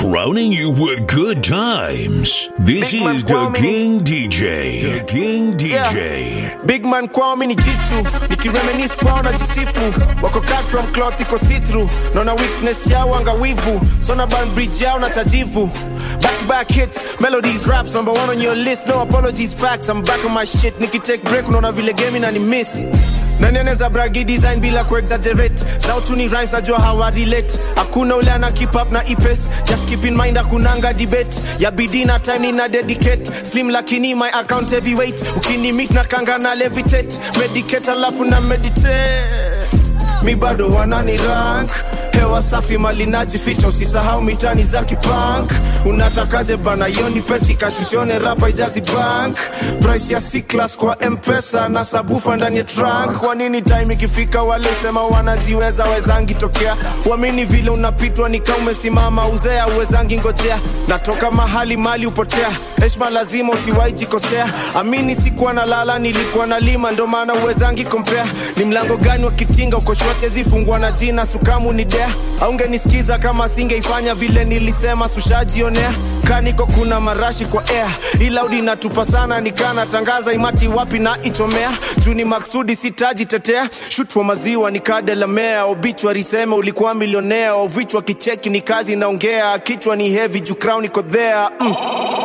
crowning you with good times. This Big man is the Kwame. King DJ. The King DJ. big man kwao mi ni jitu nikireminis kwao na jisifu wako cut from cloth iko sitru naona weakness yao angawivu sona ban bridge yao na tajivu back to back hits melodies raps number one on your list no apologies facts i'm back on my shit nikitake break unaona vile game na ni miss nani anaweza bragi design bila kuexaggerate sautu ni rhymes najua hawa relate hakuna ule ana keep up na ipes just keep in mind akunanga debate ya bidii na time nina dedicate slim lakini my account heavyweight ukini meet na kanga na levitate medicate alafu na meditate mi bado wanani rank hewa safi mali najificha usisahau mitani za kipank unatakaje bana yoni peti kashushone rapa ijazi bank price ya C-class kwa mpesa na sabufa ndani ya trunk kwa nini time ikifika wale sema wanajiweza wezangi tokea wamini vile unapitwa nika umesimama uzea uwezangi ngojea natoka mahali mali upotea heshma lazima usiwai jikosea amini sikuwa na lala nilikuwa na lima ndo maana uwezangi kompea ni mlango gani wa kitinga ukoshua siezi fungua na jina sukamu ni dea aungenisikiza kama singeifanya vile nilisema sushajionea kaniko kuna marashi kwa air ilaudi natupa sana nikana tangaza imati wapi na ichomea juu ni maksudi sitajitetea shut for maziwa nikadelamea obichwa seme ulikuwa milionea ovichwa kicheki ni kazi naongea kichwa ni heavy juu crown iko there mm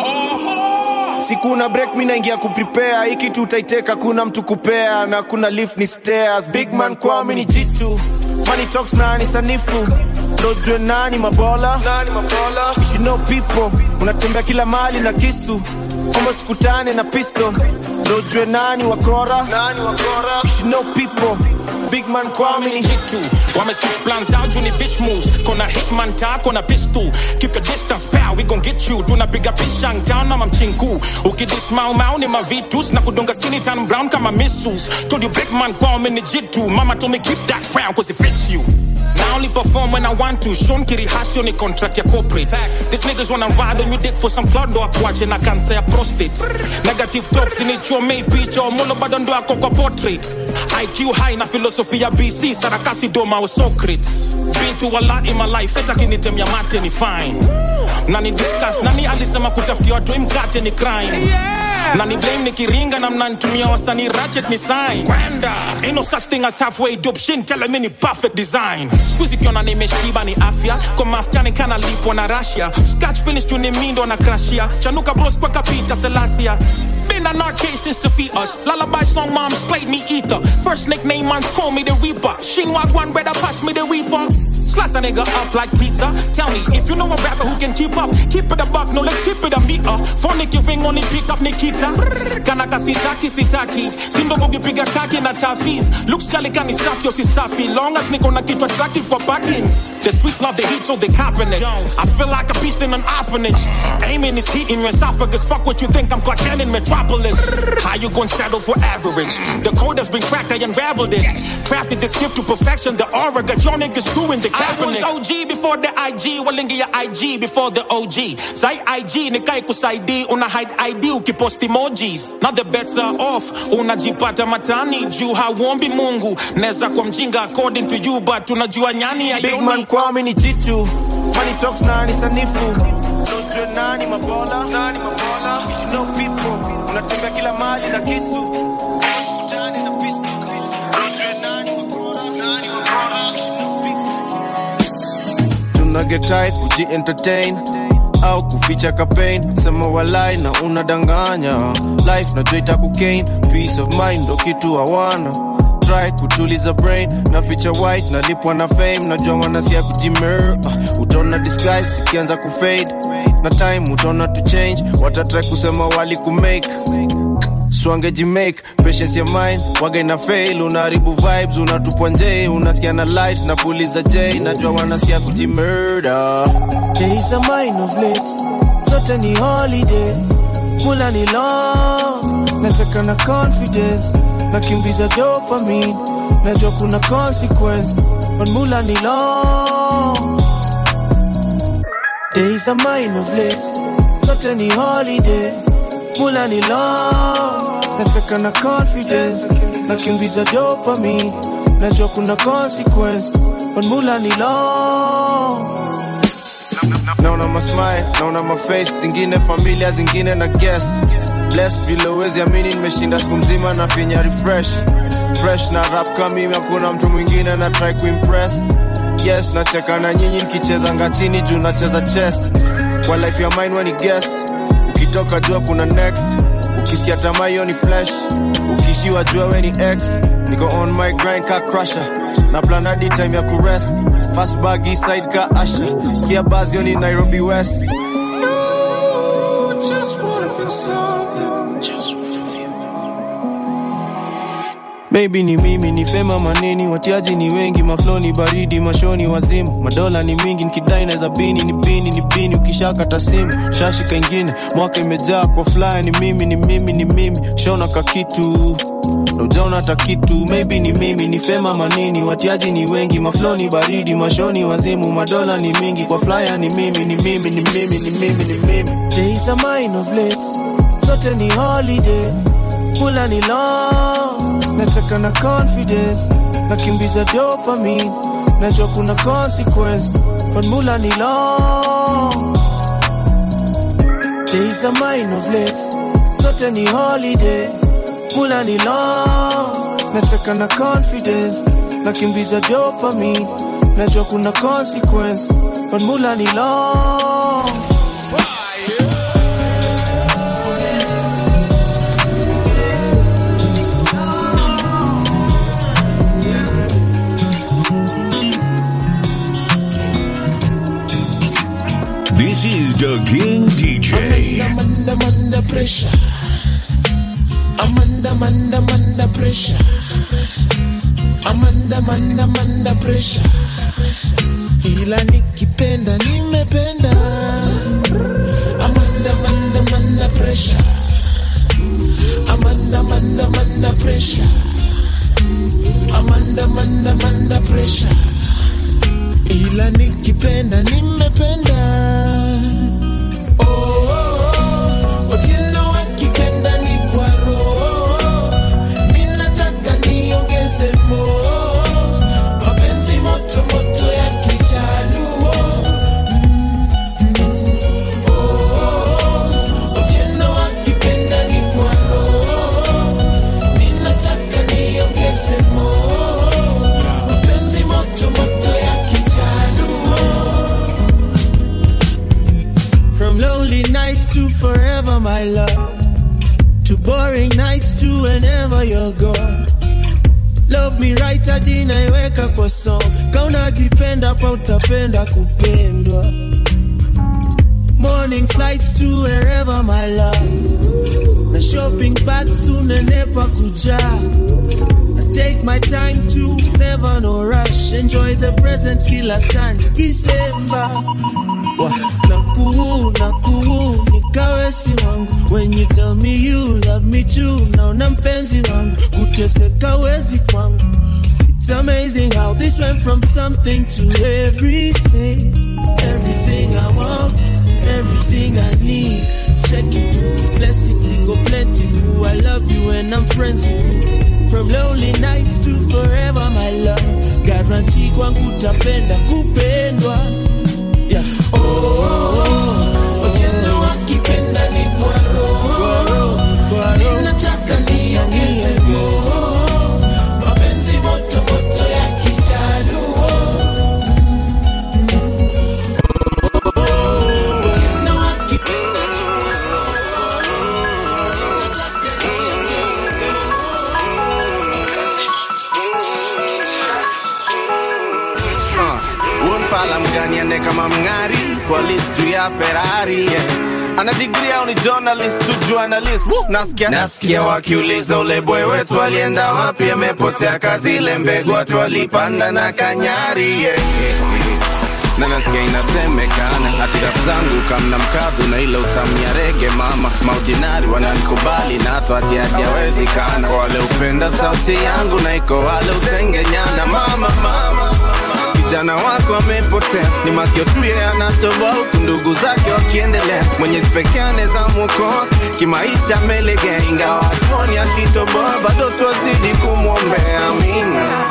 siku na break mi naingia kuprepare hii kitu utaiteka kuna mtu kupea na kuna lift ni stairs big man kwao mi ni jitu money talks nani sanifu ndojue nani mabola You should know people unatembea kila mali na kisu almost kutane na pistol ndojue nani wakora You should know people big man kwao mi ni hit you. Wame switch plans out, you need bitch moves. Kona hitman tap, kona pistol. Keep your distance, pal, we gon' get you. Tunapiga pishang town na mamchinku. Ukidis mau mau ni mavitus. Na kudunga skinny tan brown kama missiles. Told you big man kwao mi ni jitu. Mama told me keep that crown cause it fits you. I only perform when I want to. Sean Kiri Hasio ni contract ya corporate. These niggas wanna ride on you dick for some cloud do watch na cancer ya prostate. Negative talks in it your may picha or mulo bado ndo yako kwa portrait. IQ high na philosophy ya BC sarakasi doma wa Socrates. Been through a lot in my life, hata kinitemia mate ni fine. Nani discuss, nani alisema kutafutia watu hii mkate ni crime. Na ni blame nikiringa na mnanitumia wasanii ratchet ni sign. Kwenda, ain't no such thing as halfway dope shin tell me ni perfect design. Squeeze kiona nimeshiba ni afya, kwa mafuta ni kana lipo na Russia. Scratch finish tu ni mindo na crashia. Chanuka bros kwa kapita Selassie. Been an arcade since to feed us. Lullaby song moms played me ether. First nickname man's call me the Reaper. Shinwag one brother pass me the Reaper. Slice a nigga up like pizza. Tell me if you know a rapper who can keep up. Keep it a buck, no let's keep it a meter. Phone your ring on it, pick up Nikita. Kanaka sitaki sitaki. Sindo kukipiga kaki na tafis. Looks jolly kani safi yo si safi. Long as niko na kitu attractive kwa backing. The streets love the heat so they copping it. I feel like a beast in an orphanage. Aiming is heat in your esophagus. Fuck what you think I'm Clark Kent in Metropolis. How you gonna settle for average? The code has been cracked, I unraveled it. Crafted this gift to perfection. The aura got your niggas screwing the I was OG before the IG. Walingi ya IG before the OG. Sai IG nikai kusaidi. Una hide ID ukipost emojis. Now the bets are off. Unajipata matani juu hauombi Mungu. Neza kwa mjinga according to you but unajua nyani ya big man kwao mi ni jitu money talks nani sanifu ndojue nani mabola You should know people unatembea kila mali na kisu Usikutane na pistol. Ndojue nani wakora. You should know people. tuna get tight kuji entertain au kuficha campaign sema walai na unadanganya life najua itakugain peace of mind ndo kitu hawana try kutuliza brain na feature white nalipwa na fame najua wanasikia kujimer uh, utaona disguise ikianza kufade na time utaona to change watatry kusema wali kumake swangejimake patience ya mind waga ina fail unaharibu vibes unatupwa nje unasikia na light na puliza j najua wanasikia kujimurder days are mine of late zote ni holiday mula ni long nataka na confidence nakimbiza dopamine najua kuna consequence but mula ni long days are mine of late zote ni holiday mula ni long nataka na confidence nakimbiza dopamine najua kuna consequence but mula ni long naona masmile naona maface zingine familia zingine na guest blessed vile uwezi amini nimeshinda siku mzima na finya refresh fresh na rap kama mimi hakuna mtu mwingine na try kuimpress yes nacheka na nyinyi nikicheza ngachini juu nacheza chess kwa life ya mine weni guest ukitoka jua kuna next ukisikia tamaa hiyo ni flash ukishiwa jua we ni x niko on my grind ka crusher na plan hadi time ya kurest fast bag east side ka asha sikia buzz hiyo ni nairobi west just wanna feel something just wanna feel Maybe ni mimi ni fema maneni, watiaji ni wengi, maflo ni baridi, mashoni wazimu, madola ni mingi, nikidai naweza bini ni bini ni bini, ukishakata simu shashika ingine, mwaka imejaa kwa fly, ni mimi ni mimi ni mimi, shona ka kitu na ujaona hata kitu, maybe ni mimi ni fema manini, watiaji ni wengi, maflo ni baridi, mashoni wazimu, madola ni mingi, kwa flyer ni mimi ni mimi ni mimi ni mimi ni mimi. Days are mine of late, zote ni holiday, kula ni long nataka na confidence nakimbiza dopamine najua kuna consequence but mula ni long days are mine of late zote ni holiday mula ni long nataka na confidence nakimbiza dopamine najua kuna consequence but mula ni long This is the King DJ. I'm under, I'm under pressure. I'm under, I'm under, I'm under pressure. I'm under, I'm under, I'm under pressure. Ila nikipenda nimependa. I'm under, I'm under, I'm under pressure. I'm under, I'm under, I'm under pressure. I'm under, I'm under, I'm under pressure. Ila nikipenda nimependa. Oh, oh, oh. Otieno akipenda ni kwa roho. Ninataka niongeze mo. Mapenzi moto moto ya kijaluo. Mm, mm. Oh, oh, oh. Otieno akipenda ni kwa roho. Ninataka niongeze mo. Mapenzi moto moto ya kijaluo. From lonely nights to forever, my love. To boring nights to whenever you're gone. Love me right hadi naiweka kwa song. Kauna jipenda pa utapenda kupendwa. Morning flights to wherever, my love. Na shopping bag soon nenepa kujaa. I take my time to never no rush. Enjoy the present kila sana. December. Nakuu, nakuu, nikawe si wangu. When you tell me you love me too, naona mpenzi wangu kuteseka wezi kwangu. It's amazing how this went from something to everything. Everything I want, everything I need. Check it, blessings it go plentiful. I love you and I'm friends with you. From lonely nights to forever, my love. Guarantee kwangu utapenda kupendwa. Yeah. Oh, oh, oh. Otieno akipenda ni kwa roho. Ninataka niongeze roho. Mapenzi moto moto ya kijaluo. Otieno akipenda ni kwa roho. Ninataka niongeze unfala mgani ende kama mng'ari kwa list juu ya ferari yeah. ana digri au ni journalist tu journalist Woo! nasikia nasikia wakiuliza ule boy wetu alienda wapi amepotea kazi ile mbegu watu walipanda na kanyari yeah. na nasikia inasemekana hati rap zangu kamna mkazo na ile utamu ya rege mama maudinari wananikubali na hata hati hati hawezekana wale upenda sauti yangu na iko wale usengenyana mama mama kijana wako amepotea, ni makio tu yeye anatoboa, huku ndugu zake wakiendelea. Mwenyezi pekee anaweza mwokoa kimaisha, amelegea, ingawa hatuoni akitoboa, bado twazidi kumwombea. Amina.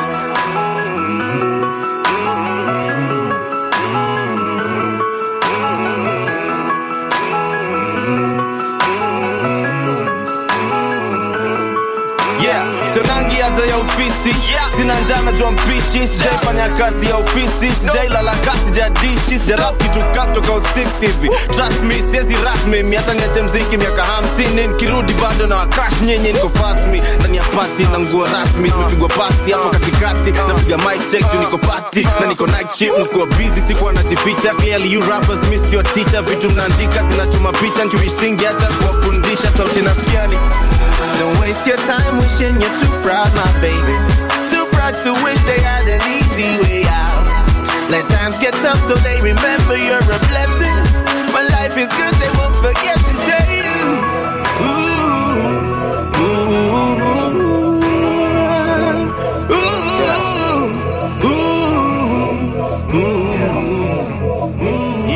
sina njaa najua mpishi sijaifanya kazi ya ofisi sijailala kasi sijadishi sijarap kitu katoka usix hivi trust me siezi rasmi mi hata niache mziki miaka hamsini nikirudi bado na wakrash nyinyi niko fasmi ndani ya pati na nguo rasmi tumepigwa pasi hapo katikati napiga mic check juu niko pati na niko night shift nikuwa busy sikuwa najificha clearly you rappers missed your teacher vitu mnaandika zinachoma picha nkiwisingi hata kuwafundisha sauti nasikiani Don't waste your time wishing you're too proud, my baby. Too proud to wish they had an easy way out. Let times get tough so they remember you're a blessing. When life is good, they won't forget to say you. Ooh, ooh, ooh, ooh, ooh.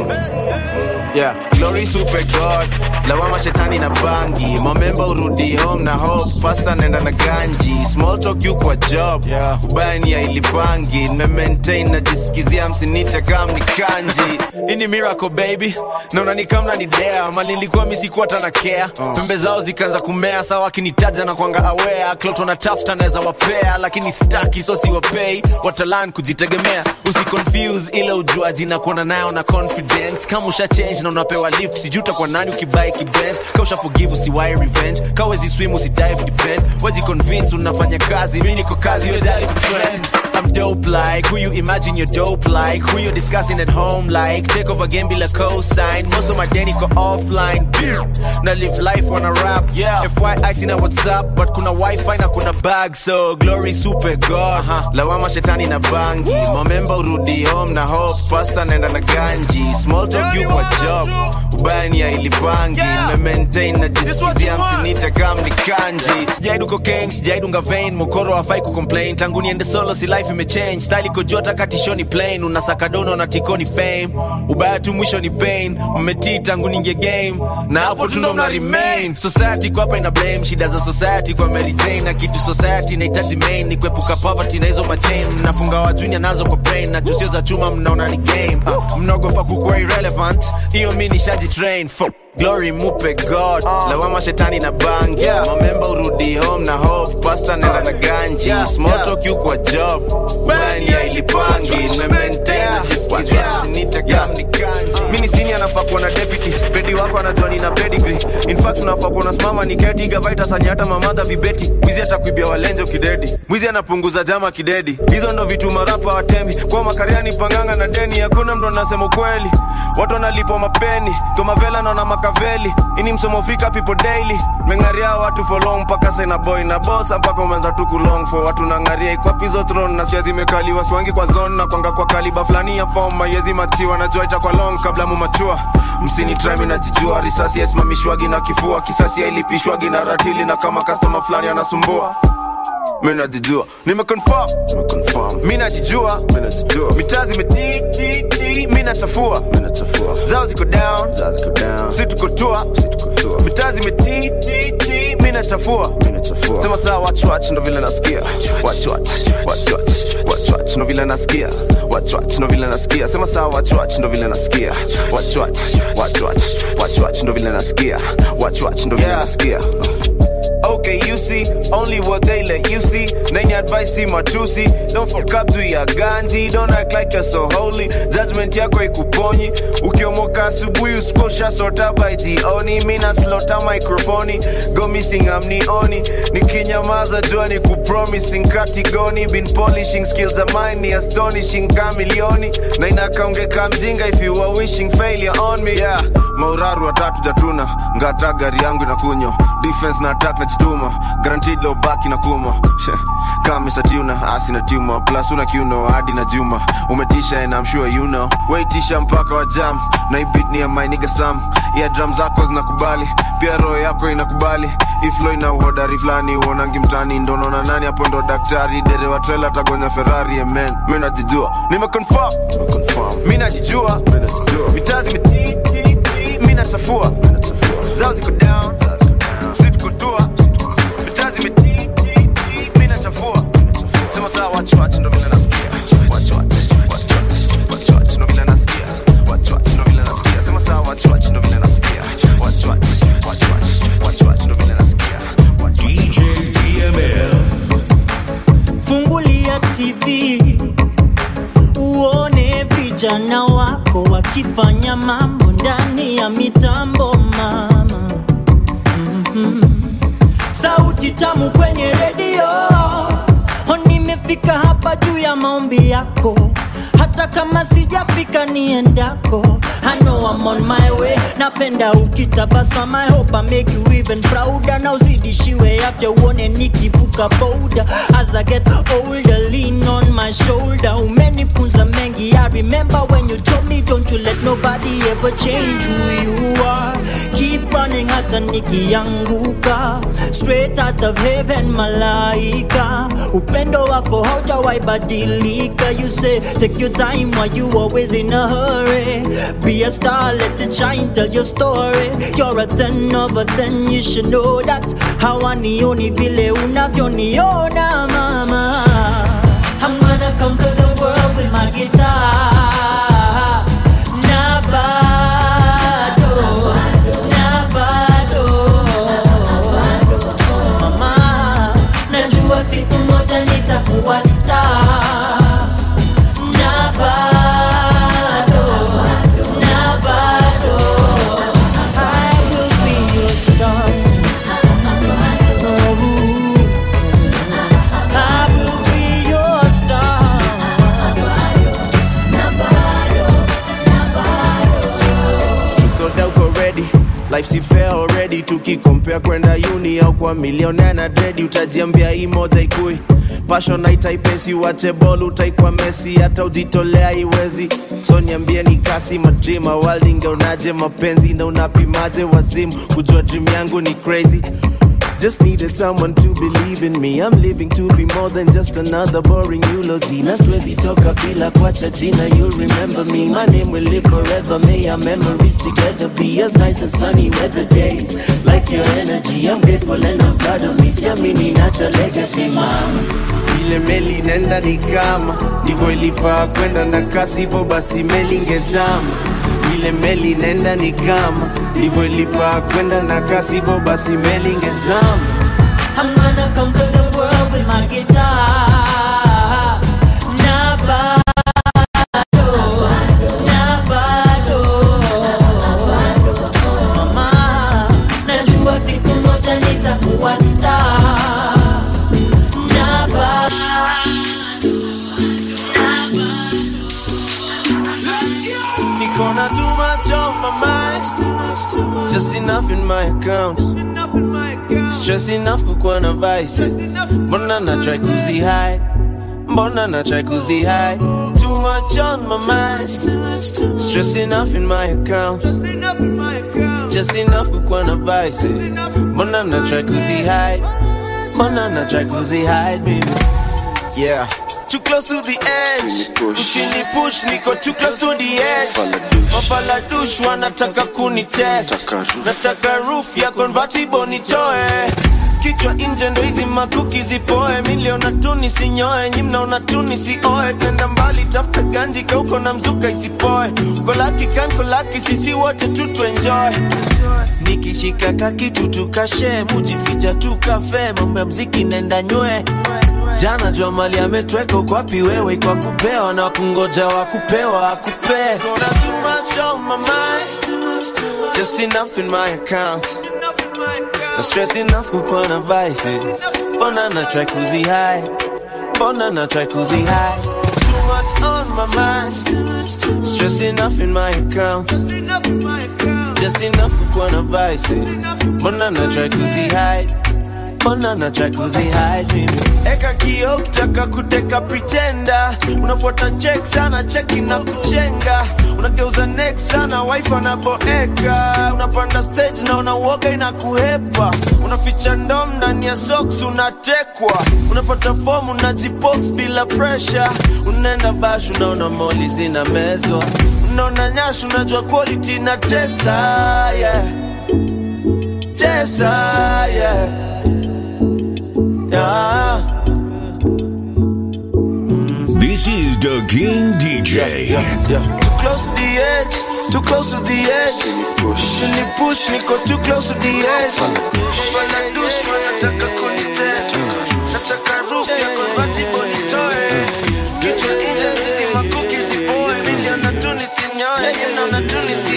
Yeah. Yeah, glory super god lawama shetani na bangi mamemba urudi home na hope pasta nenda na ganji small talk you kwa job yeah. ubaya ni ya ilipangi nimemaintain najisikizia msinite kam ni kanji hii ni miracle baby naona ni kamna ni dea mali nilikuwa misikuwa tana care pembe zao zikaanza kumea sawa akinitaja na kwanga aware klot wanatafuta naweza wapea lakini staki so siwapei watalan kujitegemea usiconfuse ile ujuaji na kuona nayo na confidence kama usha change na unapewa lift sijuta kwa nani ukibai kibens ka usha forgive usiwai revenge ka wezi swim usidive depend waji convince unafanya kazi mi niko kazi wejali kutrend I'm dope like who you imagine you're dope like who you discussing at home like take over game bila cosign most of my day niko offline na live life on a rap yeah FYI sina WhatsApp but kuna wifi na kuna bag so glory super god uh-huh. lawama shetani na bangi momemba urudi home na hope pasta nenda na ganji small talk you kwa job ubaya ni ya ilipangi nimemaintain najisikizia msinite kam ni kanji sijaidu cocaine sijaidunga vein mokoro hafai kucomplain tangu niende solo si life imechange style iko jota katishoni plain unasaka dono na tikoni fame ubaya tu mwisho ni pain mmetii tangu ninge game na hapo tundo mna remain society kwa hapa ina blame shida za society kwa Mary Jane na kitu society inahitaji main ni kuepuka poverty na hizo machain mnafunga wa junior nazo kwa brain na jusio za chuma mnaona ni game uh, mnaogopa kukuwa irrelevant hiyo mi nishaji train for glory mupe god lawama shetani na bangi yeah. mamemba urudi home na hope pasta nenda na ganji yeah. small talk you kwa job bani ya ilipangi nimemaintain najisikizia sinita kam ni kanji mini sini anafaa kuwa na deputy bedi wako anajua nina pedigree in fact unafaa kuwa unasimama ni keti gavaita sanya hata mamadha vibeti mwizi atakuibia walenje ukidedi mwizi anapunguza jama kidedi hizo ndo vitu marapa watembi kwa makariani panganga na deni hakuna mtu anasema ukweli watu wanalipwa mapeni tomavela naona makaveli ini msomo fika people daily mengaria watu for long mpaka saina boy na bosa mpaka umeanza tu kulong for watu nangaria ikwapizo throne na sia zimekaliwa swangi kwa zone na kwanga kwa kaliba fulani ya form mayezi matiwa najua itakuwa long kabla mumachua msini trimi najijua risasi yasimamishwagi na kifua kisasi yailipishwagi na ratili na kama customer fulani anasumbua mi najijua nimeconfirm mi najijua mitaa zimetiti mi nachafua zao ziko down si tuko tua mitaa zimetiti mi nachafua sema saa wachwach ndo vile nasikia wachwach wachwach wachwach ndo vile nasikia wachwach ndo vile nasikia sema saa wachwach ndo vile nasikia wachwach wachwach wachwach ndo vile nasikia wachwach ndo vile nasikia Okay, you see, only what they let you see. Name your advice, see matusi. Don't fuck up to your ganji. Don't act like you're so holy. Judgment yako ikuponyi. Ukiomoka asubuhi usikosha sota by jioni. Mina slota microphone. Go missing amnioni. Nikinyamaza jua ni kupromising katigoni. Been polishing skills of mine ni astonishing kamilioni. Na inakaongeka mjinga if you are wishing failure on me. Yeah, mauraru watatu jatuna. Ngata gari yangu inakunywa. Defense na attack najituma guaranteed low back na kuma kama satuna asi na tuma plus una kiuno hadi na juma umetisha and I'm sure you know waitisha mpaka wa jam na beat ni ya my nigga Sam ya drum zako zinakubali pia roho yako inakubali iflo ina uhodari fulani uonangi mtani ndo naona nani hapo ndo daktari dere wa trailer tagonya Ferrari amen mimi najijua nimeconfirm mimi najijua mitaa zimetiti mimi nachafua zao ziko down si tuko tua mitaa zimetiti mimi nachafua sema saa watch watch ndo vile nasikia watch watch watch watch watch watch ndo vile nasikia watch watch ndo vile nasikia sema saa watch watch ndo vile nasikia watch watch watch watch watch watch ndo vile nasikia watch watch DJ PML. fungu fanya mambo ndani ya mitambo mama Mhm. sauti tamu kwenye redio Oh, nimefika hapa juu ya maombi yako hata kama sijafika niendako I know I'm on my way napenda ukitabasama I hope I make you even prouder na uzidishiwe afya uone nikivuka boda as I get older lean on my shoulder umenifunza mengi I remember when you told me don't you let nobody ever change who you are keep running hata nikianguka straight out of heaven malaika upendo wako haujawahi badilika you say take your time while you always in a hurry be a star let it shine tell your story you're a 10 over 10 you should know that hawanioni vile unavyoniona mama I'm gonna conquer the world with my guitar na bado na bado mama najua siku moja nitakuwa star na bado na bado I will be your star Oh, I will be your star tukoda uko ready life si fair already tukikompea kwenda uni au kwa milionea na dredi utajiambia hii moja ikui passion haitaipesi wache bol utaikwa mesi hata ujitolea iwezi so niambie ni kasi madrima waldingeonaje mapenzi na unapimaje wazimu kujua dream yangu ni crazy Just needed someone to believe in me. I'm living to be more than just another boring eulogy. Na siwezi toka bila kuacha jina. You'll remember me. My name will live forever. May our memories together be as nice as sunny weather days. Like your energy, I'm grateful and I'm proud of me. Siamini nacha legacy, mama. Ile meli nenda ni kama ndivyo ilifaa kwenda na kasi, hivyo basi meli ingezama. Ile meli nenda ni kama ndivyo ilifaa kwenda na kasi, hivyo basi meli ingezama. I'm gonna conquer the world with my guitar. Na bado, na bado. Mama, najua siku moja nitakuwa star. Na bado. Niko na too much on my mind Just enough in my account Stress enough kukuwa na vices Mbona na try kuzi hide Mbona na try kuzi hide Too much on my mind Stress enough in my account Just enough kukuwa na vices Mbona na try kuzi hide Mbona na try kuzi hide baby Yeah. Too close to the edge. Ushini push, niko too close to the edge. Mafaladush wanataka kunitest. Nataka roof ya convertible nitoe. Kichwa nje ndo hizi makuki zipoe. Miliona tu nisinyoe, nyi mnaona tu nisioe. Tenda mbali tafuta ganji kauko na mzuka isipoe. Kolaki kan kolaki sisi wote tu tuenjoy. Nikishika kakitu tukashe, mujificha tukafe, mambo ya mziki nenda nywe jana jua mali ametweka uko wapi wewe kwa kupewa na kungoja wa kupewa akupe Gonna too much on my mind Just enough in my account Na stress enough kukuwa na vices Mbona na try kuzi hide Mbona na try kuzi hide Too much on my mind Stress enough in my account Just enough kukuwa na vices Mbona na try kuzi hide Mbona na try kuzi hide mimi Eka kio ukitaka kuteka pretender Unafuata check sana cheki na kuchenga Unageuza next sana wife anaboeka Unapanda stage na unauoga inakuhepa Unaficha ndom ndani ya socks unatekwa Unapata form unajibox bila pressure Unaenda bash unaona moli zina mezwa Unaona nyash unajua quality na tesa yeah. Tesa yeah. Yeah. This is the King DJ. Yeah. Too close to the edge, too close to the edge. Ushini push, niko too close to the edge. Fala douche, wanataka kunitest. Nataka roof ya convertible nitoe. Kichwa nje, hizi makuki zipoe. Miliona tu nisinyoe, miliona tu nisinyoe.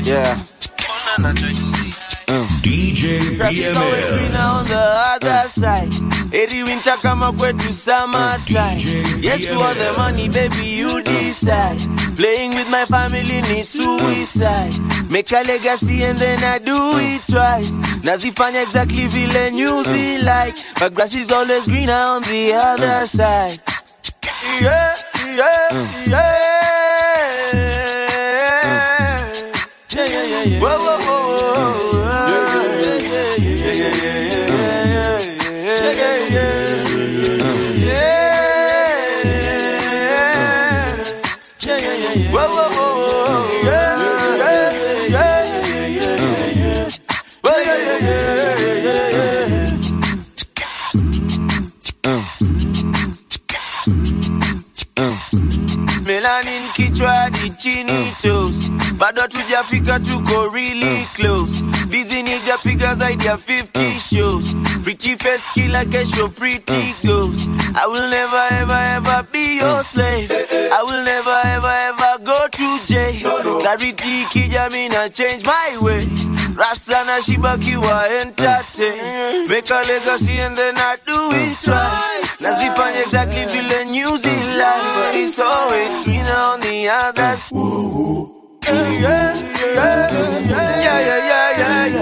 Yeah. DJ Grass is always BML. greener on the other side. Every winter kama kwetu summertime. DJ Yes, for the money, baby, you decide. Playing with my family ni suicide. Make a legacy and then I do it twice. Nazifanya exactly vile newsy like. But grass is always greener on the other side. Yeah, yeah, yeah. Yeah, yeah, yeah, yeah. Whoa, whoa, whoa, whoa. Yeah, yeah, yeah, yeah, yeah, yeah, yeah, yeah, yeah, yeah. Yeah, yeah, yeah, yeah. Whoa, whoa, whoa, whoa. Yeah, yeah, yeah, yeah, yeah, yeah, yeah. Whoa, yeah, yeah, yeah, yeah, yeah, yeah. Melanin kichwa hadi chini toes bado hatujafika tuko really close busy nigga piga zaidi ya 50 shows pretty face kila kesho pretty goes I will never ever ever be your slave I will never ever ever go to jail clarity ikija mi na change my ways Rasta na shiba kiwa entertain Make a legacy and then I do it twice Nazifanya exactly vile news in life But it's always greener on the other side yeah, yeah, yeah, yeah, yeah, yeah, yeah,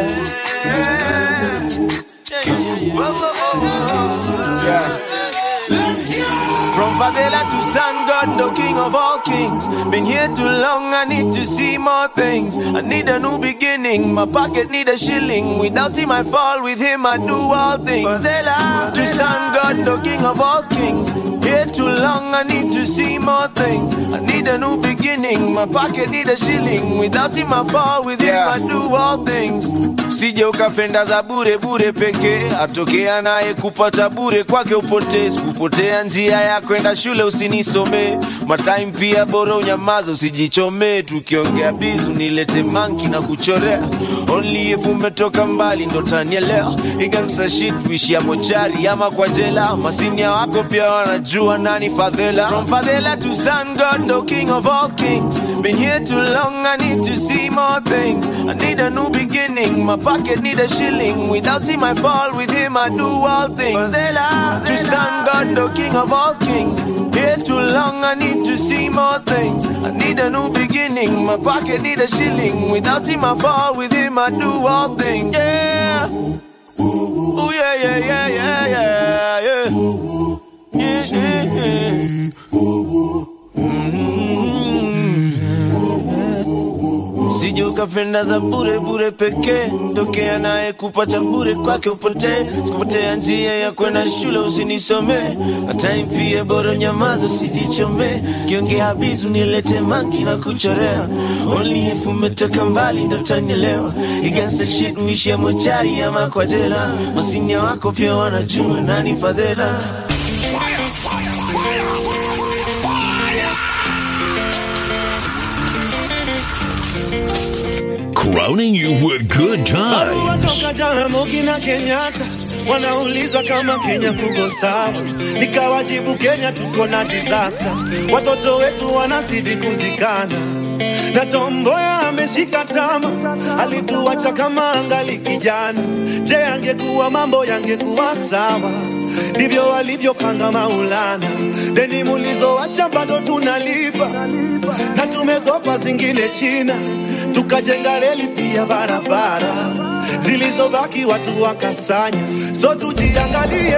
yeah. Whoa, whoa, whoa, whoa. Yeah. From favela to sun god, the king of all kings. Been here too long, I need to see more things. I need a new beginning, my pocket need a shilling. Without him, I fall, with him, I do all things. Favela to sun god, the king of all kings. Here too long, I need to see more things. I need a new beginning, my pocket need a shilling. Without him, I fall, with him, I do all things. Sije ukapenda za bure bure pekee, atokea naye kupata bure kwake upotee. Sikupotea njia ya kwenda shule, usinisomee matime pia, bora unyamaza, usijichomee. Tukiongea bizu nilete manki na kuchorea, only if umetoka mbali ndo tanielewa. Igansa shit kuishia mochari ama kwa jela, masinia wako pia wanajua nani fadhela. From fadhela to sun god, no king of all kings. Been here too long, I need to see more things. I need a new beginning, my pocket need a shilling. Without him, I fall, with him, I do all things. Fadhela to sun god, no king of all kings. Here too long, I need to see more things. I need a new beginning, my pocket need a shilling. Without him, I fall, with him, I do all things. Yeah. Ooh, yeah, yeah, yeah, yeah, yeah, yeah. Yeah, yeah, yeah. Sije ukapenda za bure bure pekee, tokea naye kupata bure kwake upotee. Sikupotea njia ya kwenda shule, usinisomee time pia, bora nyamaza, usijichomee. Kiongea bizu nilete manki na kuchorea, only if umetoka mbali ndo tanielewa. Against the shit uishia mochari ama kwa jela, masinia wako pia wanajua nani fadhela. Crowning you with good Barua times. toka Jaramogi na Kenyatta wanauliza kama Kenya kuko sawa, nikawajibu Kenya tuko na disaster, watoto wetu wanazidi kuzikana na Tomboya ameshika tama, alituacha kama angali kijana. Je, angekuwa mambo yangekuwa sawa? Ndivyo walivyopanga Maulana, deni mulizoacha bado tunalipa na tumekopa zingine China, tukajenga reli pia barabara zilizobaki watu wakasanya. So tujiangalie,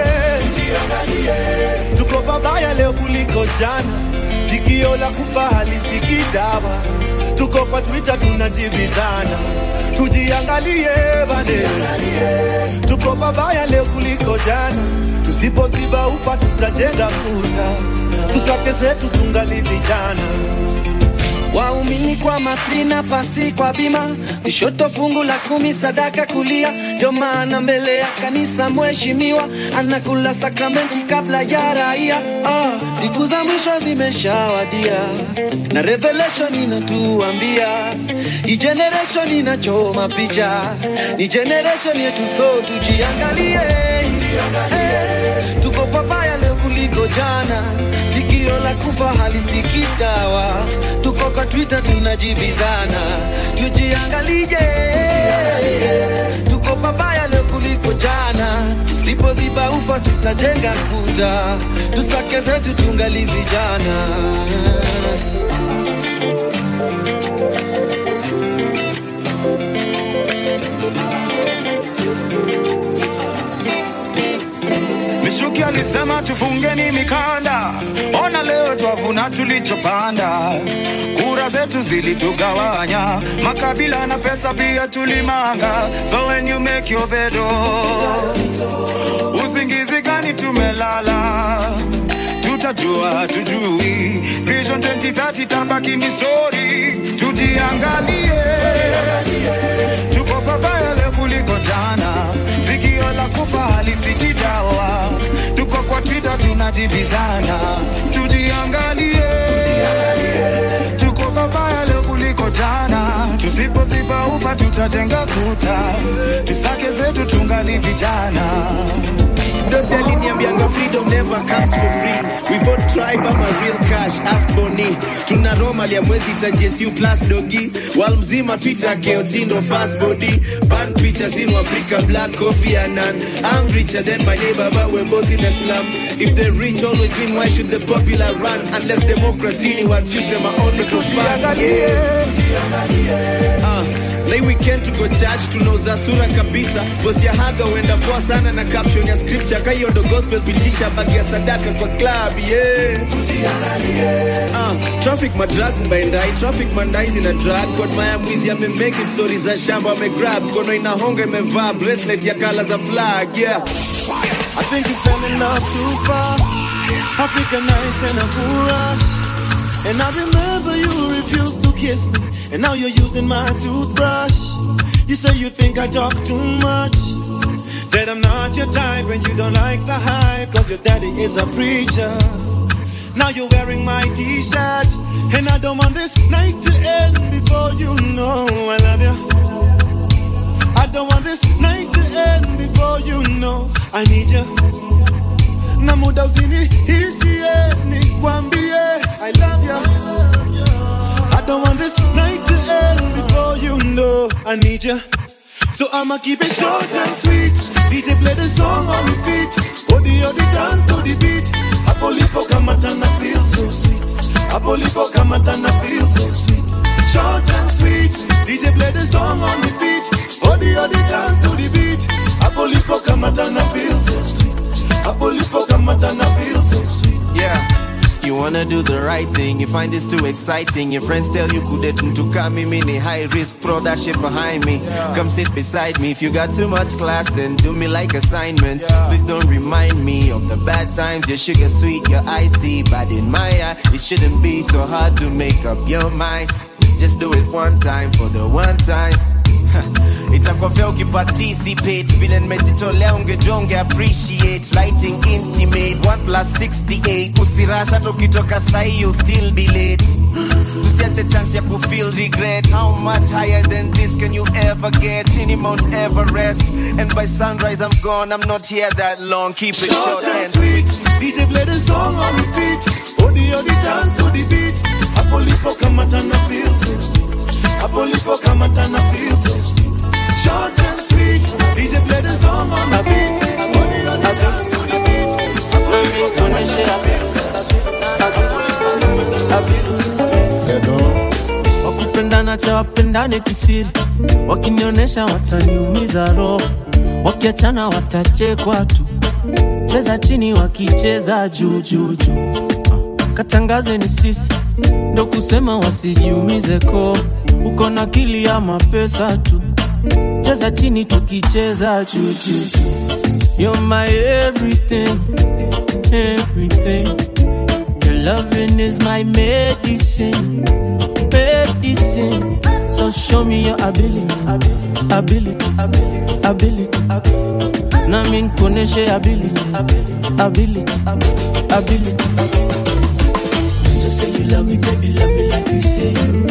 tuko pabaya leo kuliko jana. Sikio la kufa halisikii dawa, tuko kwa Twitter tunajibizana. Tujiangalie bane, tuko pabaya leo kuliko jana. Tusipoziba ufa tutajenga kuta, tusake zetu tungali vijana. Waumini kwa matrina pasi kwa bima, kushoto fungu la kumi sadaka kulia. Ndio maana mbele ya kanisa mheshimiwa anakula sakramenti kabla ya raia. Ah, siku za mwisho zimeshawadia na revelation inatuambia hii generation inachoma picha, ni generation yetu, so tujiangalie, Eh, tuko pabaya leo kuliko jana, sikio la kufa halisikii dawa, tuko kwa Twitter tunajibizana, tujiangalie tujiangalie, tuko pabaya leo kuliko jana. Tusipoziba ufa tutajenga kuta, tusake zetu tungali vijana. Mishuki alisema tufungeni mikanda, ona leo twavuna tulichopanda. Kura zetu zilitugawanya, makabila na pesa pia tulimanga. So when you make your bed, oh, usingizi gani tumelala? Tutajua tujui, Vision 2030 tabaki ni story. Tujiangalie, tuko pabaya leo kuliko jana. Sikio la kufa halisikii dawa, tuko kwa Twitter tunajibizana. Tujiangalie, tuko pabaya leo kuliko jana. Tusipoziba ufa tutajenga kuta, tusake zetu tungali vijana. Dosi aliniambianga freedom never comes for free. We vote tribe ama real cash, ask Boni. Tuna Roma ya mwezi ta JSU plus dogi. Wal mzima Twitter keotindo fast body. Ban pictures in Africa, black coffee and none. I'm richer than my neighbor, but we're both in a slum. If the rich always win, why should the popular run? Unless democracy ni what you say, my own for fun. Yeah. Ah, Lei weekend tuko church tunauza sura kabisa post ya haga huenda poa sana na caption ya scripture kaiyo ndo gospel pitisha bagi ya sadaka kwa club yeah. Ah, traffic madrag mbaendai traffic mandai zina drag kwa maya mwizi amemeki stories za shamba amegrab kono inahonga imevaa bracelet ya kala za flag yeah. I think it's been enough too far. African nights and a cool rush. And I remember you refused to kiss me. And now you're using my toothbrush. You say you think I talk too much. That I'm not your type and you don't like the hype. Cause your daddy is a preacher. Now you're wearing my t-shirt. And I don't want this night to end before you know I love you. I don't want this night to end before you know I need you. Na muda uzini hisiye nikwambie I love you. I don't want this night to end before you know I need you. So I'ma keep it short and sweet. DJ play the song on repeat. Odi odi dance to the beat. Hapo lipo kamata na feel so sweet. Hapo lipo kamata na feel so sweet. Short and sweet. DJ play the song on repeat. Odi odi dance to the beat. Hapo lipo kamata na feel so sweet. Hapo lipo kamata na feel so sweet. Yeah. You wanna do the right thing, you find this too exciting. Your friends tell you kudet to come me ni high risk, throw that shit behind me. Come sit beside me. If you got too much class, then do me like assignments. Please don't remind me of the bad times. Your sugar sweet, your icy, but in my eye, it shouldn't be so hard to make up your mind. Just do it one time for the one time. itakuwa vya ukiparticipate vile nimejitolea ungejua unge appreciate lighting intimate 1 plus 68 usirasha tukitoka sahi you'll still be late tusiache chance ya kufeel regret how much higher than this can you ever get any mount everest and by sunrise i'm gone i'm not here that long keep it short, Short and and sweet. DJ play the song on repeat. Odi odi dance to the beat. Hapo lipo kamata na feel so sweet. Hapo lipo kamata na feel so sweet. Short and sweet. DJ play the song on repeat. Odi odi dance to the beat. Hapo lipo kamata na feel so sweet. Hapo lipo kamata na feel so sweet. wakipendana cha wapendane kisiri, wakinionyesha wataniumiza roho, wakiachana watachekwa tu, cheza chini wakicheza juu juu juu, katangaze ni sisi ndo kusema wasijiumize ko, uko na akili ya mapesa tu, cheza chini tukicheza juu juu juu. You're my everything, everything. Your loving is my medicine, medicine. So show me your ability, ability, ability, ability, ability. Na min kuoneshe ability, ability, ability, ability. Just say you love me, baby, love me like you say you.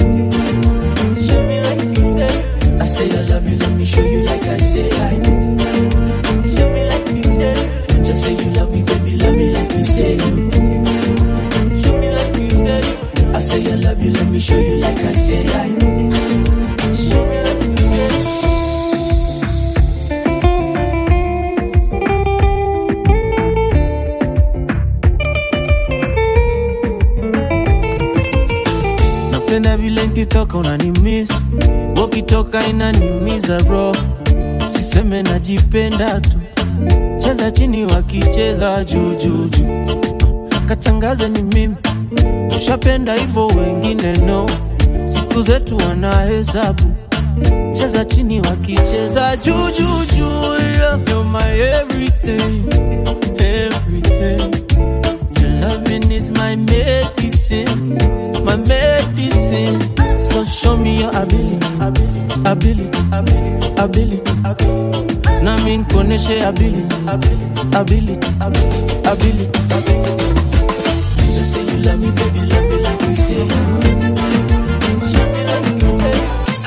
Show me like you say you. I say I love you, let me show you like I say I do. Show me like you say you. Just say you love me, baby, love me like you say you. Show me like you say you. I say I love you, let me show you like I say I do. Show me like you ka unanimis wakitoka inaniumiza roho siseme najipenda tu cheza chini wakicheza jujuju katangaze ni mimi ushapenda hivyo wengine no siku zetu wanahesabu cheza chini wakicheza jujuju yeah. You're my everything, everything. Your loving is my medicine, my medicine. So show me your ability, ability, ability, ability, ability, ability. Na mimi nikuoneshe ability, ability, ability, ability, ability, ability. So say you love me, baby, love me like you say you do. Show me like you say.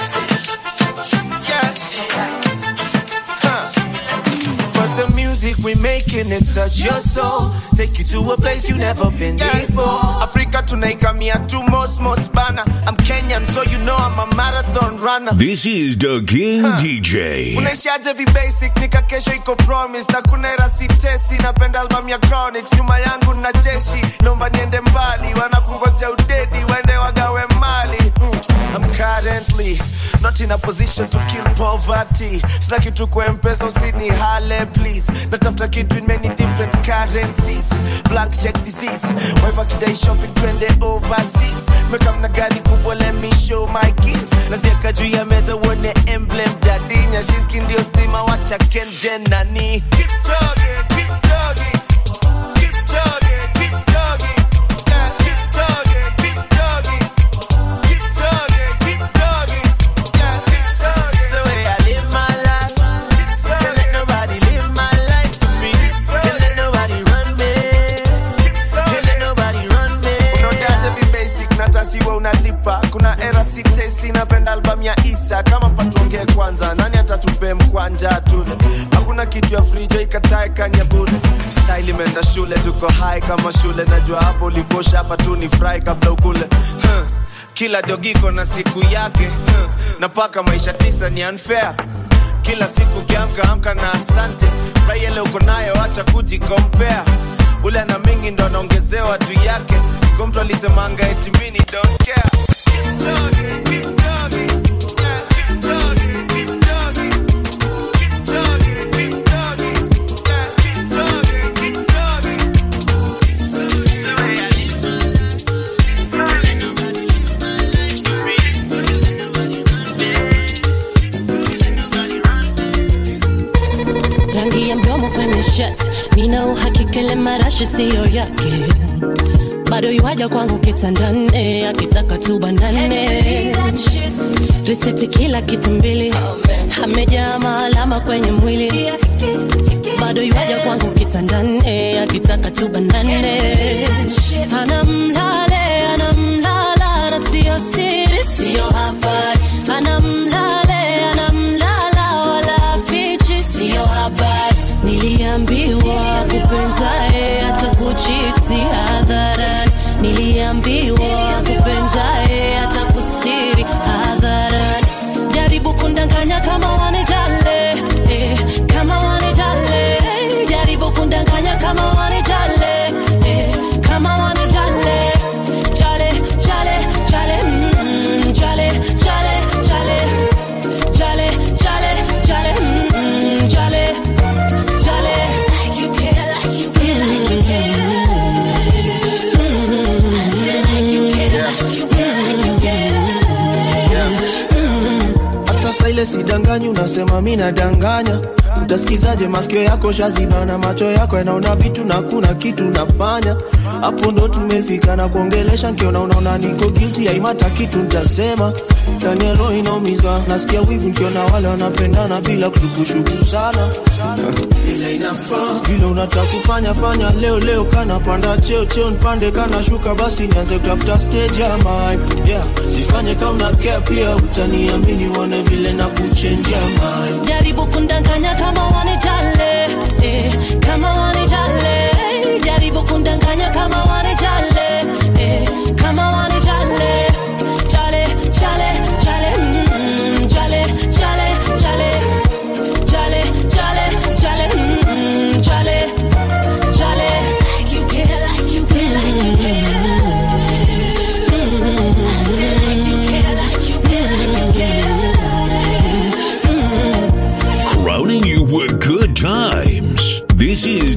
But the music we making it touch your soul. Take you to a place you never been before. Africa tunaikamia tu most most bana. I'm Kenyan, so you know I'm a marathon runner. This is the King DJ. unaishaje vibasic nika kesho iko promise na kuna era sitesi napenda album ya chronics nyuma yangu na jeshi naomba niende mbali wanakungoja udedi waende wagawe mali mm. I'm currently not in a position to kill poverty sina kitu kwa mpesa usini hale please natafuta kitu in many different currencies black check disease waiva kidai shopping twende overseas mekamna gari kubwa let me show my keys nazieka juu ya meza uone emblem dadinya shiski ndio stima wacha kenje nani Keep chugging, keep chugging. Keep chugging, keep chugging. Yeah, keep chugging, keep chugging. Keep chugging, keep chugging. Yeah, keep chugging. It's the way I live my life. Can't let nobody live my life for me. Can't let nobody run me. Can't let nobody run me. Unaonaje vi basic na tasiwa unalipa kuna era sitesi napenda album ya isa kama patuongee kwanza nani atatupe mkwanja tule hakuna kitu ya frijo ikatae kanyabule style imeenda shule tuko high kama shule najua hapo ulikosha hapa tu ni fry kabla ukule huh. kila dogiko na siku yake huh. na paka maisha tisa ni unfair kila siku kiamka amka na asante furahia leo uko nayo acha kujikompea ule ana mingi ndo anaongezewa juu yake ko mtu alisemanga eti mini don't care Keep chugging, keep chugging. Yeah, keep chugging, keep chugging. Keep chugging, keep chugging. Yeah, keep chugging, keep chugging. It's the way I live. rangi ya mdomo kwenye shirt nina uhakika ile marashi siyo yake bado yuaja kwangu kitandane akitaka tu banane risiti kila kitu mbili amejaa maalama kwenye mwili bado yuaja kwangu kitandane akitaka tu banane anamlale anamlala na siyo siri siyo habari anamlale anamlala wala fichi siyo habari niliambiwa kupenzae hata kuchiti hadharani niliambiwa kupenzae hata kustiri hadharani jaribu kundanganya kama wanijale eh, kama wanijale eh, jaribu kundanganya kama wanijale eh, kama wanijale jale jale jale mm, jale jale jale jale jale jale mm, jale jale like you care like you care like you care I said like you care like you care like you care hata saa ile sidanganyi unasema mi nadanganya utasikizaje masikio yako shaziba na macho yako yanaona vitu na kuna kitu nafanya hapo ndo tumefika na kuongelesha nkiona unaona niko guilty haimata kitu ntasema ndani ya roho inaumizwa nasikia wivu nkiona wale wanapendana bila kushukushuku sana vile inafaa vile unataka kufanya fanya leo leo kana panda cheo cheo nipande kana shuka basi nianze kutafuta stage ya my yeah jifanye kama una care pia utaniamini uone vile na kuchenjia my jaribu kundanganya kama wanijale eh, kama wanijale eh, jaribu kundanganya kama wanijale eh, kama wanijale jale jale jale mm, jale jale jale jale jale jale mm, jale jale like you care like you care like you care Mm, I said like you care like you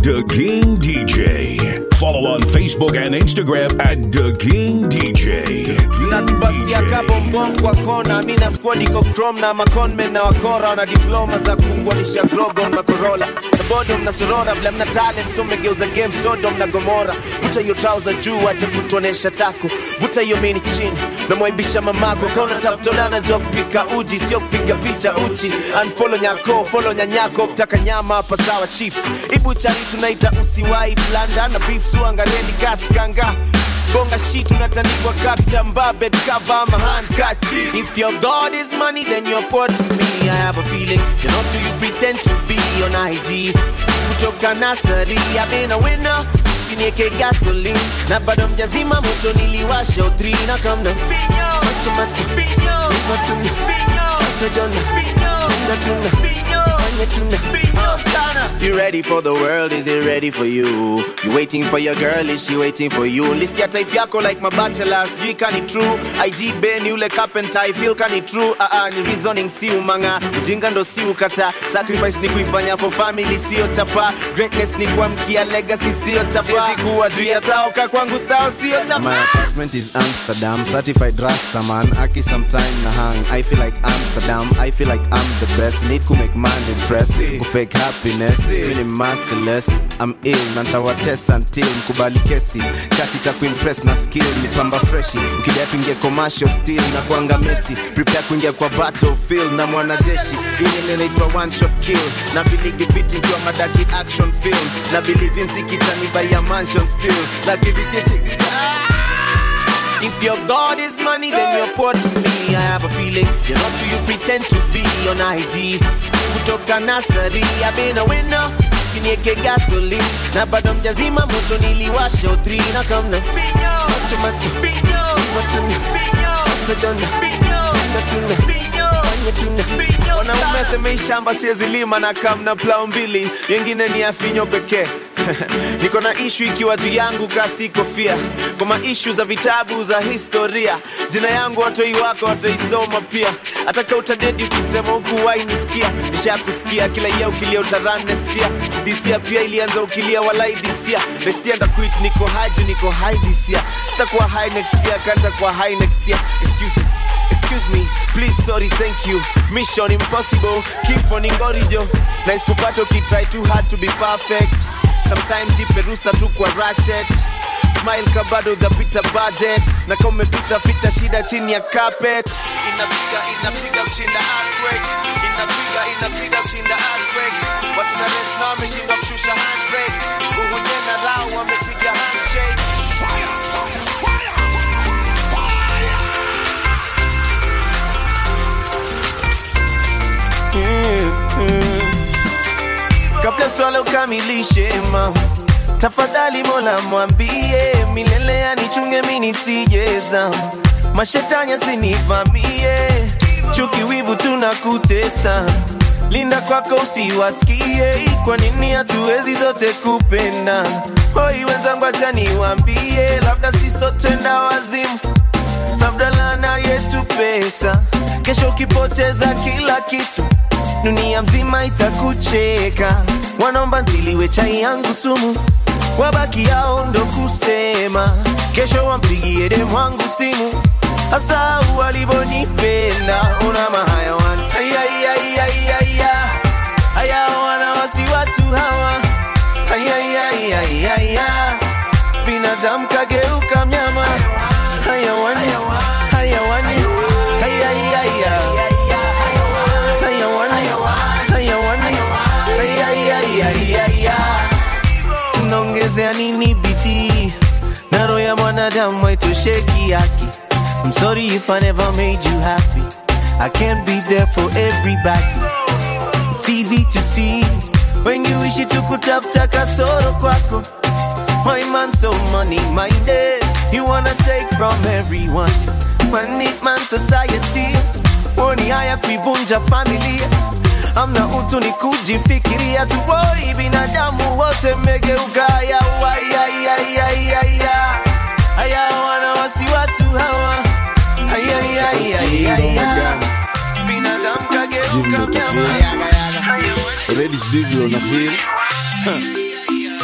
The King DJ. Follow on Facebook and Instagram at The King DJ. zinatubastia kabo mbongo wa kona mi na squad iko chrome na maconmen na wakora wana diploma za kufunguanisha grogon makorola na bodom na sorora vile mna talent so mmegeuza game sodom na gomora vuta hiyo trouser juu acha kutuonesha tako vuta hiyo mini chini namwaibisha mamako kauna tafutolana jua kupika uji sio kupiga picha uchi unfollow nyako follow nyanyako kutaka nyama hapa sawa chief ibu chari tunaita usiwai blanda na beef suangarendi kaskanga bonga shit unatandikwa kakitambaa bed cover ama handkerchief if your god is money then you're poor to me i have a feeling you're not who you pretend to be on ig kutoka nasari i've been a winner usinieke gasoline na bado mjazima moto niliwasha utri na kamna macho macho matuna masajona natuna fanya tuna sana you ready for the world is it ready for you you waiting for your girl is she waiting for you lisikia type yako like mabachelor sijui kani true ig ben yule carpenter i feel kani true uh -uh, ni reasoning si umanga ujinga ndo si ukata sacrifice ni kuifanya for family sio chapa greatness ni kuamkia legacy sio chapa siwezi kuwa juu ya thao ka kwangu thao sio chapa My apartment is Amsterdam, certified Rasta man. Aki sometime na hang. I feel like Amsterdam. I feel like I'm the best. Need to make man impress. Ku fake happiness. Feeling merciless. I'm ill. Nantawa test until mkubali kesi. Kasi ta kuimpress na skill. Ni pamba freshi. Ukidai tuingie commercial still na kuanga Messi. Prepare kuingia kwa battlefield na mwanajeshi. Hii inaitwa one shot kill. Na filigi fiti kwa madaki action film. Na believe in sikitani by a mansion still. Lakini kiti If your God is money, then you're poor to me. I have a feeling you're not who you pretend to be on IG. Kutoka nasari, I've been a winner. Usinieke gasoline na bado mjazima moto niliwasha utri na kamna macho macho matuna masajona natuna fanya tuna wanaume asemei shamba siezi lima na kamna plau mbili yengine ni afinyo pekee niko na ishu ikiwa juu yangu kasi kofia kwa maishu za vitabu za historia jina yangu watoi wako wataisoma pia ataka utadedi ukisema huku wainisikia nishakusikia kila ia ukilia utaran next year sidisia pia ilianza ukilia walai disia nestia ndakuit niko haji niko hai disia sitakuwa high next year kanta kwa high next year excuses excuse me please sorry thank you mission impossible keep on ingorijo na isikupata ukitry too hard to be perfect sometimes jipe rusa tu kwa ratchet smile kabado utapita budget na kama umepita ficha shida chini ya carpet inapiga inapiga kushinda earthquake inapiga inapiga kushinda earthquake watu na rest na wameshindwa kushusha handbrake uhunye na rao wamepiga handshake kabla swala ukamilishe mama tafadhali mola mwambie milele anichunge mini sijeza mashetani asinivamie chuki wivu tunakutesa linda kwako usiwasikie kwa nini hatuwezi zote kupenda hoi wenzangu acha niwambie labda sisotenda wazimu labda lana yetu pesa kesho ukipoteza kila kitu dunia mzima itakucheka wanaomba ntiliwe chai yangu sumu wabaki yao ndo kusema kesho wampigie demu wangu simu hasa walivonipenda una mahayawani ayayayayaya haya wana wasi watu hawa ayayayayaya binadamu kageuka mnyama hayawani hayawani ayayaya hayawani hayawani ayayayayaya tunaongezea nini bidii na roho ya mwanadamu haitosheki yake I'm sorry if I never made you happy I can't be there for everybody It's easy to see when you wish to kutafuta kasoro kwako My man so money minded You wanna take from everyone Money man society Woni haya kuivunja familia amna utu ni kujifikiria tu woi binadamu wote mmegeuka haya waiaiaiaiaia haya wana wasi watu hawa aiaiaiaiaia binadamu kageuka mnyama already sijui vile una feel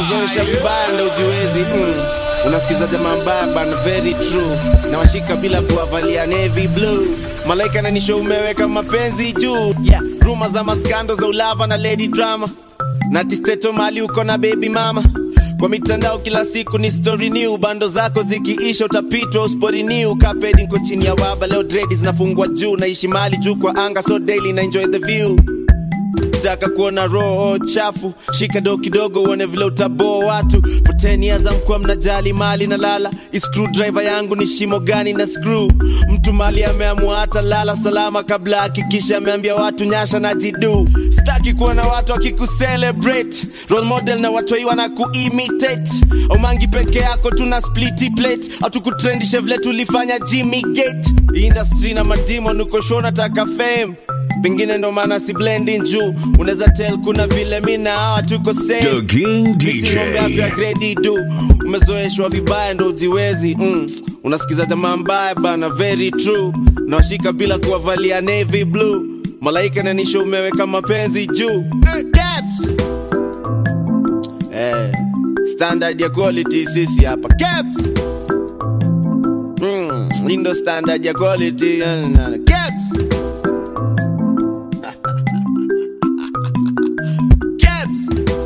umezoesha vibaya ndo ujiwezi mm. unasikiza jamaa mbaya bana very true na washika bila kuwavalia navy blue malaika nanisho umeweka mapenzi juu yeah. ruma za maskando za ulava na lady drama na tisteto mali uko na baby mama kwa mitandao kila siku ni story new bando zako zikiisha utapitwa uspori new kapedi nko chini ya waba leo dredi zinafungwa juu naishi mali juu kwa anga so daily na enjoy the view taka kuona roho chafu shika do kidogo uone vile utaboa watu for 10 years amkuwa mnajali mali na lala screwdriver yangu ni shimo gani na screw mtu mali ameamua hata lala salama kabla hakikisha ameambia watu nyasha na jidu staki kuona watu wakikucelebrate role model na watoi wana kuimitate omangi peke yako tuna spliti plate hatukutrendishe vile tulifanya jimmy gate industry na madimon uko show nataka fame pengine ndo maana si blending juu unaweza tell kuna vile mi na hawa tuko The King DJ. gredi du umezoeshwa vibaya ndo ujiwezi mm. unasikiza jamaa mbaya bana very true nawashika bila kuwavalia navy blue malaika nanisho umeweka mapenzi juu Eh, Caps. eh, standard ya quality sisi hapa Caps. Mm, hii ndo standard ya quality eh, na- na- Caps. Caps.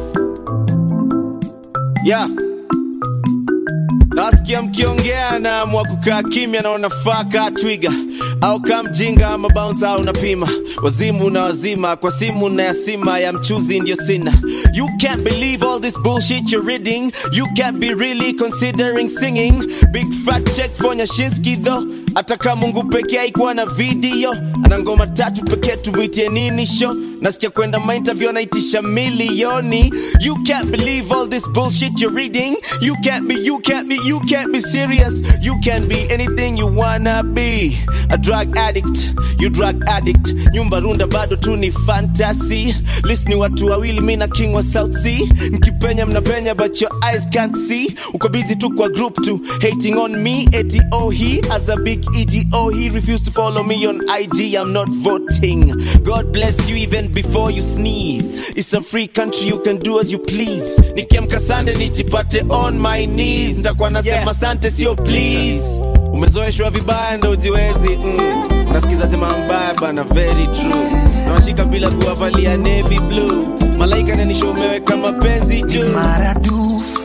Yeah. Nasikia mkiongea naamua kukaa kimya na unafaa kaa twiga au kaa mjinga ama bounce au unapima wazimu na wazima kwa simu na yasima ya mchuzi ndio sina you can't believe all this bullshit you're reading you can't be really considering singing big fat check for nyashinski though hata kama mungu pekee haikuwa na video ana ngoma tatu pekee tumwitie nini show nasikia kwenda mainterview anaitisha milioni you can't believe all this bullshit you're reading you can't be you can't be you can't be serious you can be anything you wanna be a drug addict you drug addict nyumba runda bado tu ni fantasy list ni watu wawili mi na king wa south sea nkipenya mnapenya but your eyes can't see uko busy tu kwa group tu hating on me ato he as a big ego he refused to follow me on ig i'm not voting god bless you even before you sneeze it's a free country you can do as you please nikiamka sande nijipate on my knees nitakuwa nasema yeah. sante sio please umezoeshwa vibaya ndo ujiwezi mm. nasikiza jamaa mbaya bana very true nawashika bila kuwavalia navy blue malaika nanisho umeweka mapenzi juu maradufu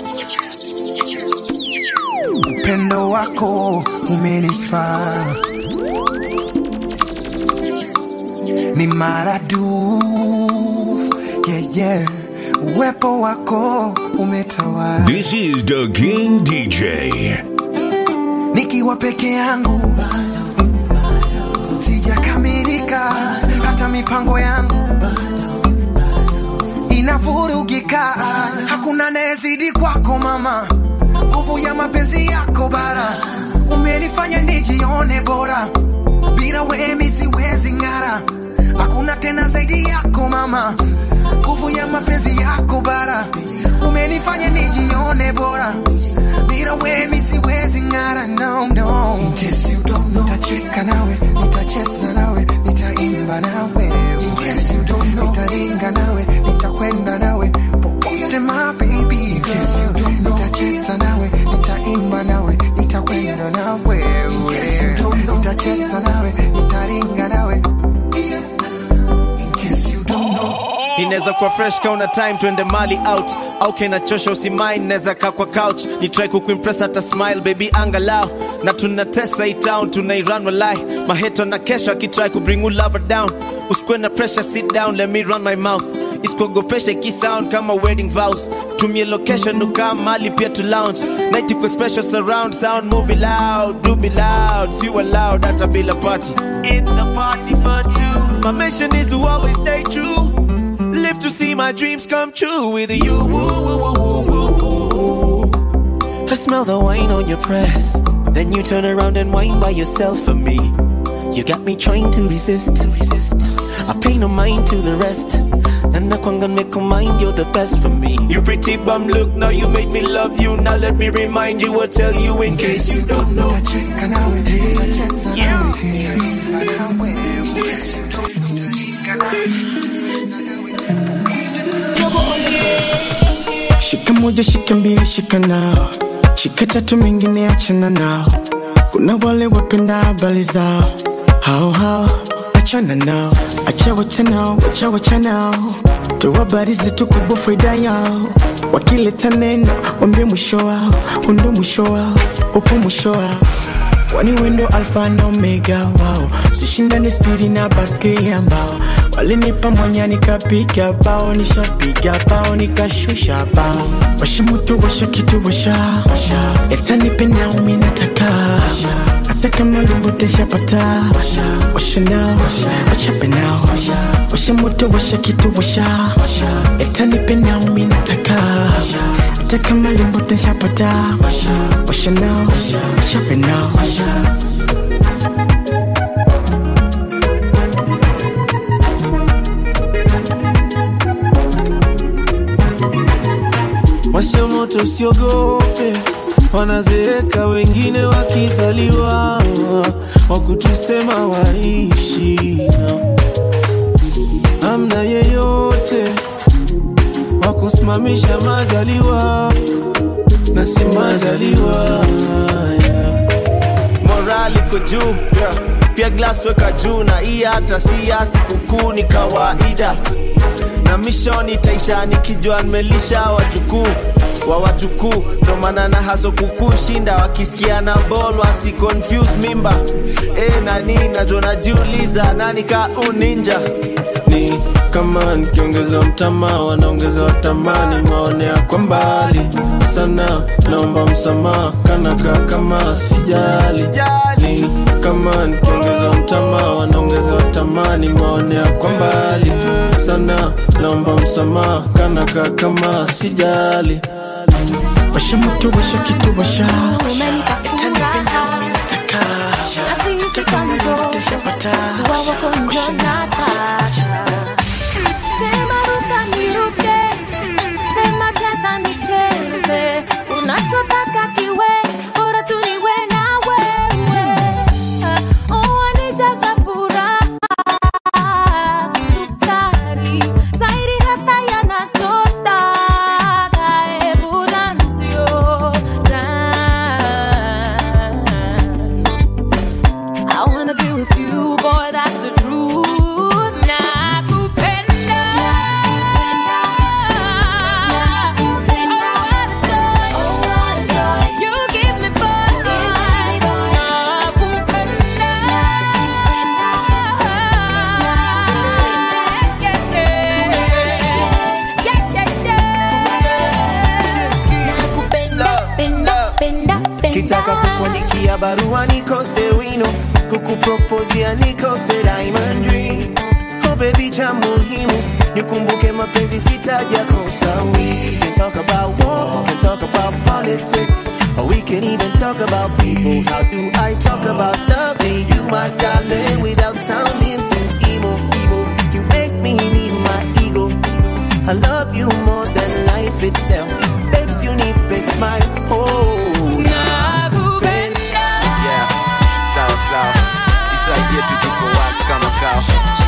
upendo wako umenifaa ni maradufu yeah, yeah. uwepo wako umetawala This is the King DJ. nikiwa peke yangu sijakamilika hata mipango yangu inavurugika hakuna nayezidi kwako mama nguvu ya mapenzi yako bara umenifanya nijione bora bila wemi siwezi ng'ara hakuna tena zaidi yako mama nguvu ya mapenzi yako bara umenifanya nijione bora bila wemi siwezi ng'ara no, no. In case you don't know, nitacheka nawe nitacheza nawe nitaimba nawe In case you don't know, nitaringa nawe nitakwenda nawe popote my baby In case you don't know, nitacheza nawe nitaimba nawe nitakwenda nawe In case you don't know, nitacheza nawe nitaringa nawe In case you don't know inaweza kuwa fresh kauna time twende mali out au kinachosha usimain naweza kaa kwa couch ni try kukuimpress hata smile baby angalau na tunatesa hii town tunairan walai maheto na kesho akitry kubring you lover down usikuwe na pressure sit down let me run my mouth isikuogopesha ikisound kama wedding vows tumie location ukaa mali pia to lounge night iko special surround sound movie loud do be loud si loud hata bila party it's a party for two my mission is to always stay true live to see my dreams come true with you I smell the wine on your breath then you turn around and whine by yourself for me you got me trying to resist resist I pay no mind to the rest and I can't make a mind you're the best for me you pretty bum look now you made me love you now let me remind you or tell you in case you don't know nitacheka nawe nitacheza nawe nitaimba nawe In case you don't know, nitaringa nawe Shika moja shika mbili shika nao shika tatu mengine achana nao kuna wale wapenda habari zao hao hao achana nao acha wacha nao acha wacha nao toa habari zetu kubwa faida yao wakileta neno wambie mwisho wao undo mwisho wao upo mwisho wao kwani wendo alfa na omega wao sishindane spidi na baskeli ambao walinipa mwanya nikapiga bao nishapiga bao nikashusha bao washa moto washa kitu washa etanipe naumi nataka hata kama lumbuteshapata washa nao wachape nao washa moto washa kitu washa etanipe naumi nataka hata kama lumbuteshapata washa nao wachape nao Washa moto usiogope, wanazeeka wengine wakizaliwa, wakutusema waishi amna yeyote wakusimamisha majaliwa na si majaliwa yeah. morali iko juu yeah. pia glas weka juu na hii hata si ya sikukuu ni kawaida na mishoni taisha nikijua nimelisha wajukuu wa wajukuu ndo maana na haso kukushinda wakisikia na bol wasi confuse mimba e, nani najua najiuliza nani ka uninja ni kama nikiongeza mtama wanaongeza watamani maonea kwa mbali sana naomba msamaha kanaka kama sijali ni kama nikiongeza mtama wanaongeza watamani maonea kwa mbali sana naomba msamaha kanaka kama sijali washa moto washa kitu washa unachotaka kiwe bora tu niwe na wewe Oh, wanijaza furaha sukari zaidi hata yanachotaka hebu dansio I wanna be with you, boy, that's the truth. Nakupenda. Oh, what a joy. You give me boy. Nakupenda. Yeah, yeah. Yeah, yeah, yeah. Nakupenda, penda, penda, penda. kitaka kukuandikia barua nikose wino kukupropozia nikose diamond ring oh baby cha muhimu nikumbuke mapenzi sitaja kosa we can talk about war can talk about politics or we can even talk about people how do i talk about loving you my darling without sounding too emo emo you make me need my ego i love you more than life itself babes you need a smile oh Yeah, sawa sawa. Isaidie tutuko wax kama kao.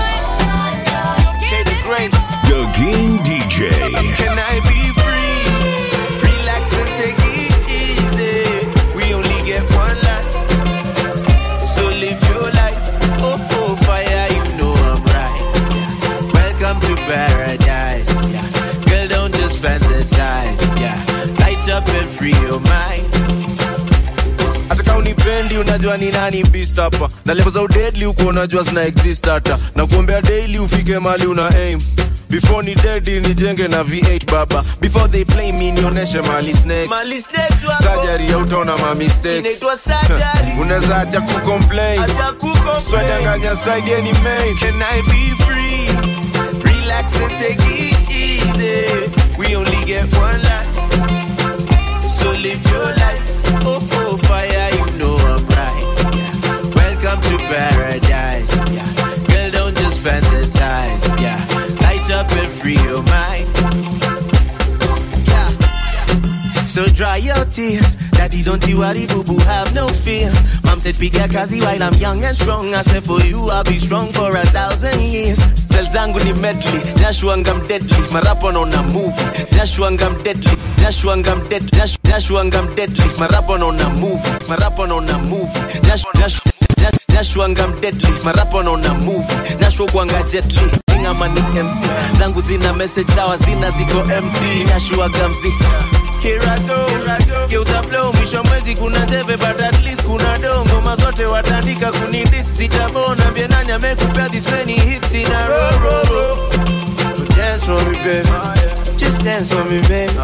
K the Great. The King DJ. Can I be free? Relax and take it easy. We only get one life. So live your life. Oh, oh, fire, you know I'm right. Yeah. Welcome to paradise. Yeah. Girl, don't just fantasize. Yeah. Light up and free your mind. hata kama unipendi unajua ni nani beast hapa na level za udedli huko unajua zina exist hata na kuombea daily ufike mali una aim before ni dedi nijenge na v8 baba before they play me nionyeshe mali snakes Mali snakes wako. surgery hautaona ma mistakes Inaitwa surgery. unaweza acha kucomplain Acha kucomplain. swedanganya side any main Can I be free? Relax and take it easy. We only get one life. So live your life. Oh, oh, fire, you know I'm right. Yeah. Welcome to paradise. Yeah. Girl, don't just fantasize. Yeah. Light up and free your mind. Yeah. So dry your tears. Daddy, don't you worry, boo boo, have no fear. Mom said, Piga kazi while I'm young and strong. I said, For you, I'll be strong for a thousand years. Still zangu ni medley jashuanga mdedly marapo naona movie jashuanga mdedly jashuanga mdedly Jash- jashuanga mdedly marapo naona movie marapo naona movie Jash- Jash- Jash- jashuanga mdedly marapo naona movie jashu kwanga jetly ingama ni mc zangu zina message sawa zina ziko mt jashuaga mziki Here I go. Geuza flow mwisho mwezi kuna teve but at least kuna do ngoma zote watandika kunidis sitabona mbie nani amekupea this many hits in a row, row, row. So dance for me baby Just dance for me baby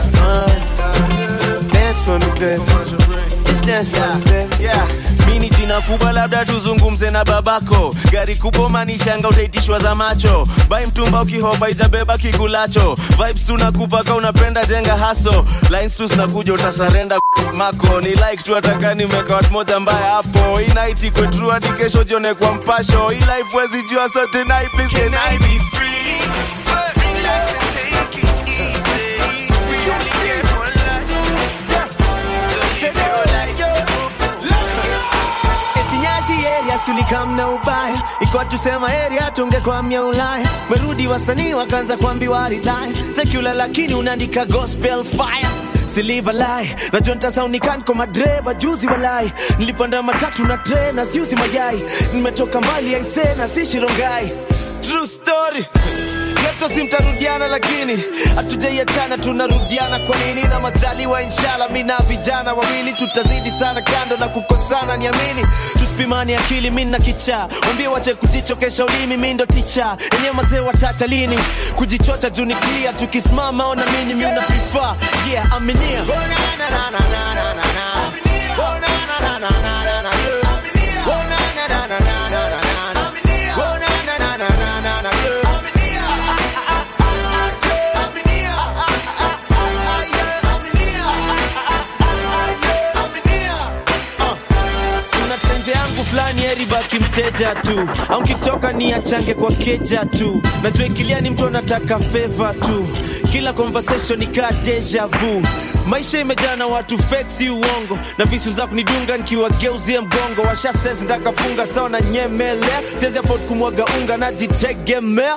Uh, Dance for me baby Just dance for me baby Yeah mini jina kubwa labda tuzungumze na babako gari kubwa manishanga utaitishwa za macho bai mtumba ukihopa itabeba kikulacho vibes tunakupaka unapenda jenga haso lines tu zinakuja utasarenda mako ni like tu ataka nimeka watu moja mbaya hapo hii night ikwe true hadi kesho jione kwa mpasho hii life wezi jua so tonight please can I be free Relax and take it easy we only get one life so live your life etinyashi area sulikamna ubaya ikuwa tusema area tungekwamia ulaya merudi wasanii wakaanza kuambiwa retire secular lakini unaandika gospel fire siliva lai najua ntasaunikan kwa madreba juzi walai nilipanda matatu na tre na siuzi mayai nimetoka mbali aise na si shirongai true story Leto si mtarudiana lakini hatujaiachana tunarudiana kwa nini na majaliwa inshallah mi na vijana wawili tutazidi sana kando na kukosana niamini tusipimani akili mi na kichaa wambie wache kujichokesha ulimi mi ndo ticha enyewe mazee watacha lini kujichocha juu ni clear tukisimama ona mini mi una prefer yeah aminia oh, na, na, na, na, na, na, na, na. Oh, na, na, na, na, na, na, na, yeah. Oh, na, na, na, na, na, na, na, na, na. Oh, na, na, na, na, na, na, na, yeah. kuna tenje yangu fulani eribaki mteja tu au nkitoka ni achange kwa keja tu najua ikilia ni mtu anataka feva tu kila conversation ni kaa deja vu maisha imejaa na watu fake si uongo na visu za kunidunga nikiwageuzie mgongo washa sense ndakafunga sawa na nyemelea siwezi afford kumwaga unga najitegemea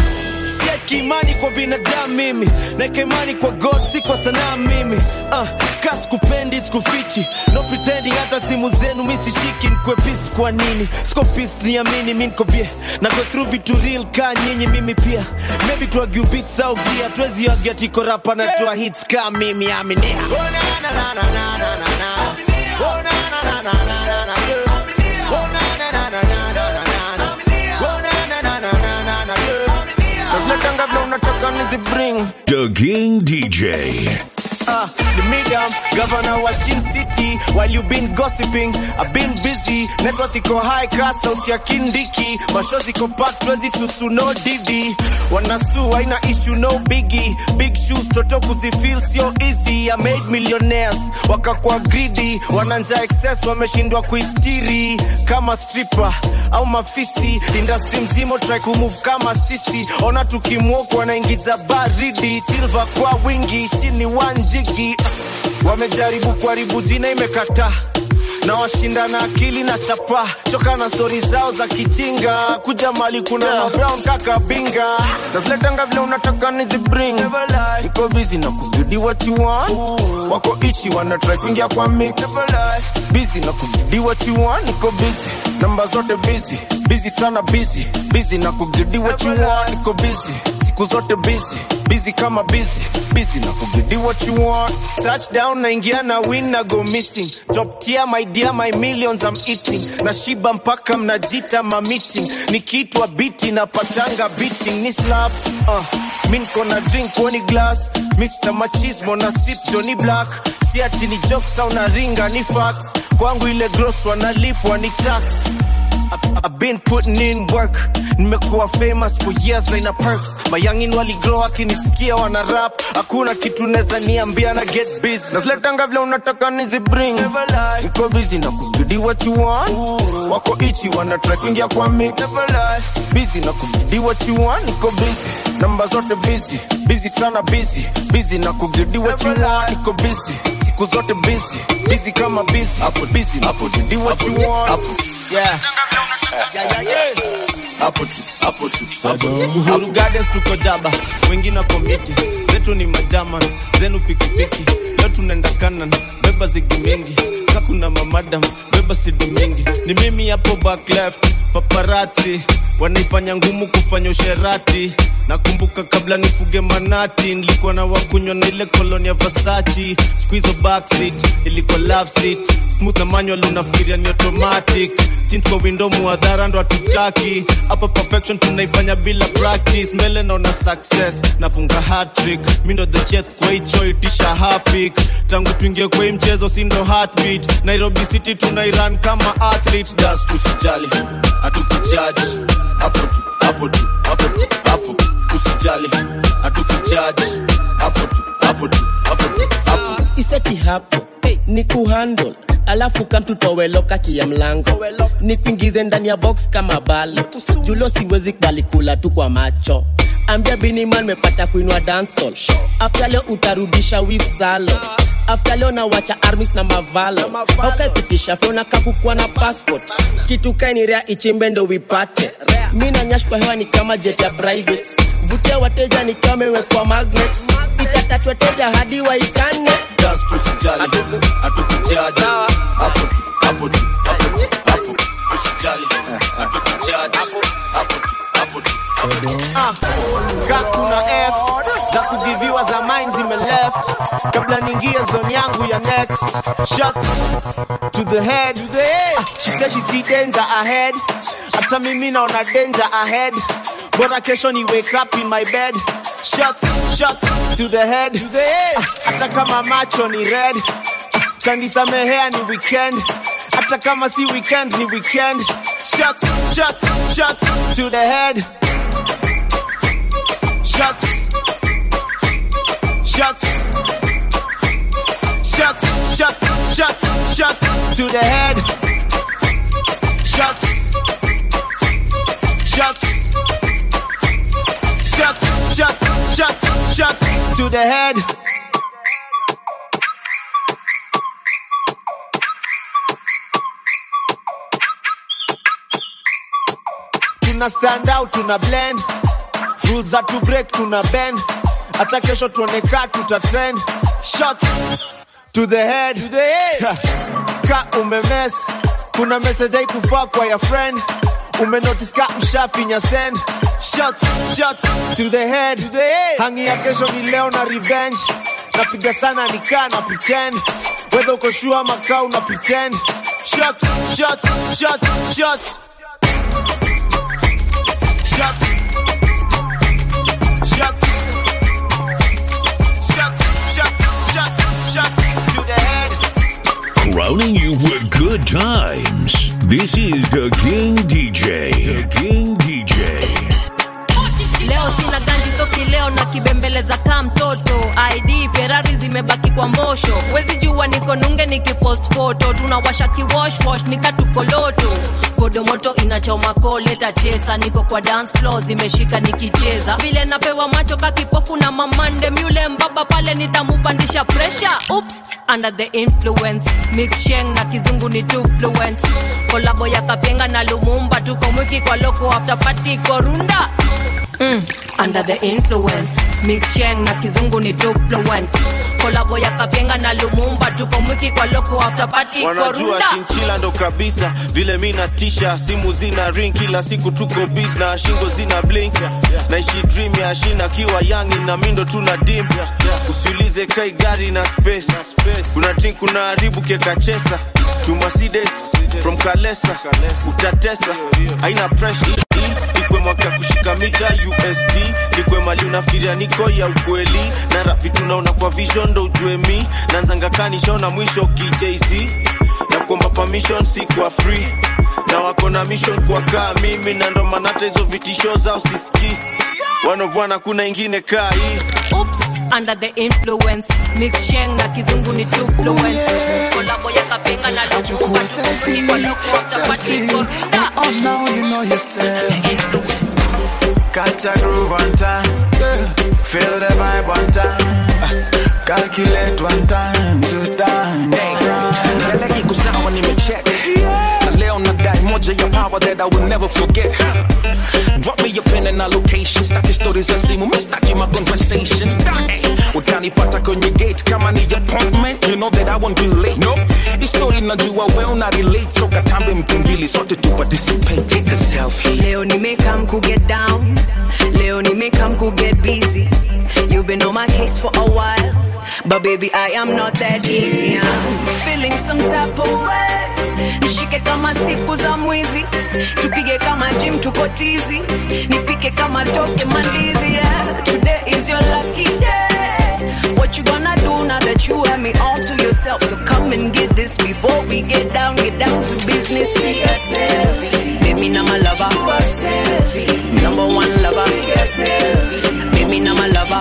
sieki imani kwa binadamu mimi naeka imani kwa god si kwa sanaa mimi uh, ka sikupendi sikufichi no pretending hata simu zenu mi sishiki nkwe pist kwa nini siko pist niamini mi nko bie na go through vitu real ka nyinyi mimi pia maybe tuagiu beats au gia tuwezi agia tiko rapa na tua hits ka mimi aminia oh, na, na, na, na, na, na, na, na. Oh, na, na, na, na, na, na, na, yeah. Oh, na, na, na, na, na, na, na, na. Oh, na, na, na, na, na, na, na, yeah. Naziletanga vile unataka nizibring The King DJ. uh, the medium governor wa Shin City while you been gossiping I've been busy network iko high class sauti ya kindiki mashozi iko packed wezi susu no didi wanasu haina issue no biggie big shoes toto kuzifeel sio easy I made millionaires wakakuwa greedy wananja excess wameshindwa kuistiri kama stripper au mafisi industry mzima try kumove kama sisi ona tukimwoku wanaingiza baridi silver kwa wingi shini wanjigi wamejaribu kuharibu jina imekataa na washinda na akili na chapa choka na stori zao za kijinga kuja mali kuna yeah. brown kaka binga naziletanga vile unataka nizibring iko busy na kubidi what you want wako ichi wana try kuingia kwa mix busy na kubidi what you want niko busy namba zote busy busy sana busy busy na kubidi what you want niko busy siku zote busy busy kama busy busy na kubidi what you want touchdown naingia na win na go missing top tier my dear my millions I'm eating na shiba mpaka mnajita ma meeting nikiitwa biti na patanga beating ni slaps uh, mi niko na drink woni glass Mr. Machismo na sip Johnny Black si ati ni jokes au na ringa ni facts kwangu ile gross wanalipwa ni tax I- I've been putting in work nimekuwa famous for years na ina perks mayangin waligrow akinisikia wana rap hakuna kitu neza niambia na get busy naziletanga vile unataka nizibring niko busy na kubidi what you want wako ichi wana try kuingia kwa mix busy na kubidi what you want niko busy namba zote busy busy sana busy busy na kubidi what you want niko busy siku zote busy busy kama busy hapo busy na kubidi what you want yeah yeah, yeah, yeah. hapo tu hapo tu hapo tu. Uhuru Gardens tuko jaba wengine wako miti zetu ni majaman zenu pikipiki leo tunaenda kanan beba zigi mingi kakuna mamadam beba sidi mingi ni mimi hapo back left paparati wanaifanya ngumu kufanya usherati nakumbuka kabla nifuge manati nilikuwa na wakunywa na ile koloni ya vasachi squizo backseat ilikuwa love seat smooth na manual unafikiria ni automatic tint kwa window muadhara ndo hatutaki hapa perfection tunaifanya bila practice mbele naona success nafunga hat-trick mi ndo the chef kwa hicho itisha hapik tangu tuingie kwa hii mchezo si ndo heartbeat nairobi city tunairan kama athlete das tusijali hatukujaji hapo tu hapo tu hapo tu hapo usijali hatukujaji hapo tu hapo tu hapo tu hapo iseti hapo ni kuhandle alafu kamtutoweloka kia mlango ni kuingize ndani ya box kama balo julo siwezi kubali kula tu kwa macho ambia biniman mepata kuinua dansol afta leo utarudisha wif salo afta leo nawacha armis na mavalo aukakitisha fyona kakukua na passport kitu kainirea ichimbe ndo wipate mi na nyash kwa hewa ni kama jet ya private vutia wateja ni kama imewekwa magnet itatachwa teja hadi waikane das tusijali hatukujaji hapo tu hapo tu hapo tu hapo usijali hatukujaji hapo tu hapo tu Ah, ka kuna f za kugiviwa za mine zime left kabla niingie zone yangu ya next shots to the head Ah, she said she see danger ahead hata mimi naona danger ahead bora kesho ni wake up in my bed shots shots to the head Ah, hata kama macho ni red kanisamehea ni weekend hata kama si weekend ni weekend shots shots shots to the head shots shots shots shots shots shots to the head shots shots shots shots shots shots to the head tuna stand out tuna blend rules za to break tuna bend hata kesho tuoneka tuta trend shots to the head, to the head. ka umemes kuna message haikufaa kwa ya friend umenotice ka mshafinya send shots shots to the head, to the head. hangi ya kesho ni leo na revenge napiga sana nikaa na pretend wedha uko shua ama kaa una pretend shots shots shots shots shots shots shots shots shots shots to the head Crowning you with good times. This is the King DJ. The King DJ. leo sina ganji soki leo na kibembeleza kaa mtoto id ferari zimebaki kwa mbosho wezi jua niko nunge nikipost foto tunawasha kiwoshwosh nikatukoloto kodomoto inachoma koleta chesa niko kwa dance floor zimeshika nikicheza vile napewa macho kakipofu na mamande myule mbaba pale nitamupandisha presha ups under the influence mix sheng na kizungu ni too fluent kolabo ya kapenga na lumumba tuko mwiki kwa loko after party korunda mm, under the influence mix sheng na kizungu ni too fluent kolabo ya kapenga na lumumba tuko mwiki kwa loko after party wanajua korunda shinchila ndo kabisa vile mi natisha simu zina ring kila siku tuko bis na shingo zina blink naishi dream ya shina kiwa yangi na mindo tuna dim usiulize kai gari na space kuna drink kuna haribu kekachesa tumasides from kalesa utatesa haina pressure ikwe mwaka kushika mita usd ikwe mali unafikiria niko ya ukweli na rap vitu naona kwa vision ndo ujue mi nanzanga kanishona mwisho kijc na kuomba permission si kwa free na wako na mission kwa kaa mimi na ndo maana hata hizo vitisho zao siski wanovwana kuna ingine kaa hii Oops, under the influence mix sheng na kizungu ni too fluent kolabo ya kapenga na lumumba tuko mwiki kwa loko after party korunda Oh, now you know yourself. Catch a groove one time. Feel the vibe one time. Calculate one time, two time. Mbele iko sawa nimecheck na leo nadai moja moja ya power that I will never forget. Drop me your pen and a location. Staki stories za simu, mi staki my conversation. Staki utanipata kwenye gate kama ni appointment. You know that I won't be late. Nope. Hii story najua well na relate, so katambe mtu mbili sote tu participate. Take a selfie. Leo nimekam ku get down. Leo nimekam ku get busy. You've been on my case for a while. But baby, I am not that easy. I'm feeling some type of way. Nishike kama siku za mwizi. Tupige kama gym tuko tizi. Nipike kama toke mandizi. Yeah. Today is your lucky day. What you gonna do now that you have me all to yourself? So come and get this before we get down, get down to business. Baby, now my lover. Number one lover. Baby, now my lover.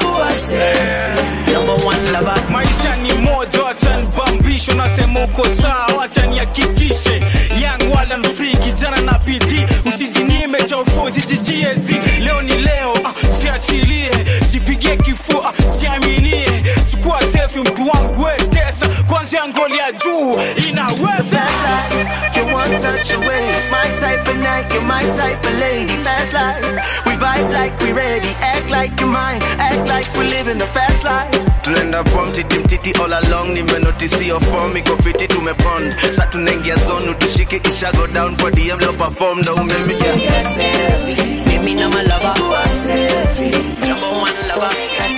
Number one lover. maisha ni moja wacha nibambisho nasema uko sawa wacha nihakikishe yang wala mfree kijana na bidii usijinyime cha ufuzi jijiezi leo ni leo ah, jiachilie jipigie kifua ah, jiaminie chukua selfie mtu wangu wetesa kwanzia ngoli ya juu inaweza You one touch away, it's my type of night, you're my type of lady. Fast life, we vibe like we ready, act like you're mine, act like we living a fast life. tunaenda pom titi mtiti all along nimenotisi your form iko fiti tumepond sa tunaingia zone tushike kisha go down kwa dm leo perform ndo umemija Baby, now my lover. Number one lover.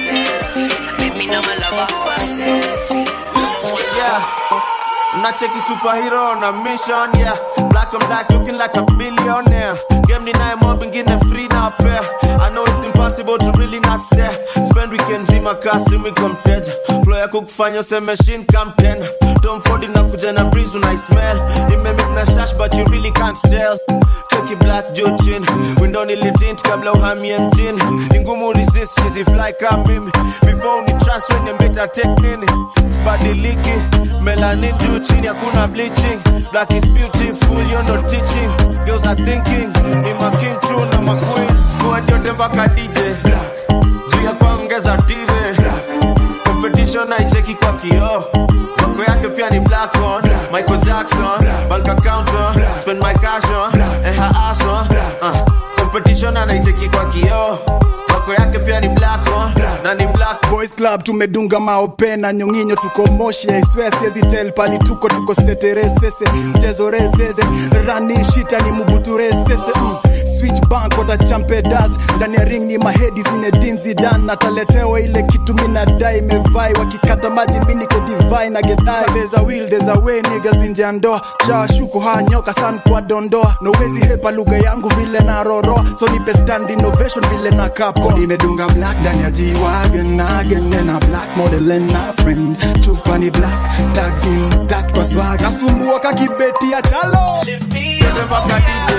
Baby, now my lover. Yeah. Nacheki superhero na mission, yeah. Black on black looking like a billionaire. Game ni naye mob ingine free na pair. I know it's impossible to really not stare. Spend weekend zima kasi miko mteja. Flow yako kufanya useme shin come tena. Tom Ford inakuja na breeze una smell. Imemix na shash but you really can't tell. Cheki black juu chini. Window nilitint kabla uhamie mjini. Ni ngumu resist chizi fly kama mimi. Before ni trust when mbita take nini. Sibadiliki. Melanin juu chini hakuna bleaching. Black is beautiful, you're not teaching. Girls are thinking. Ni ma king true na ma queen. Squad yote mpaka DJ. Juu ya kuongeza tire. Competition haicheki kwa kioo. Wako yake pia ni black on. Michael Jackson. Bank account on. Spend my cash on. And her ass on. Uh, competition anaicheki kwa kioo. Wako yake pia ni black on. Na ni black boys club tumedunga maope na nyonginyo tuko moshi aiswea siezi tel pali tuko tuko seteresese mchezo rezeze rani shita ni mubuturesese mm. switch bank wata champedas ndani ya ring ni mahedi zinedin zidan nataletewa ile kitu minadai mevai wakikata maji miniko divai na gedai there's a will there's a way niggas nje ya ndoa shawashuko haa nyoka san kwa dondoa nowezi hepa lugha yangu vile na roroa so nipe stand innovation vile na kapo nimedunga black ndani ya G-Wagon again and a black model and a friend chupa ni black tags intact kwa swag nasumbua kakibeti ya chalo Yote mpaka DJ.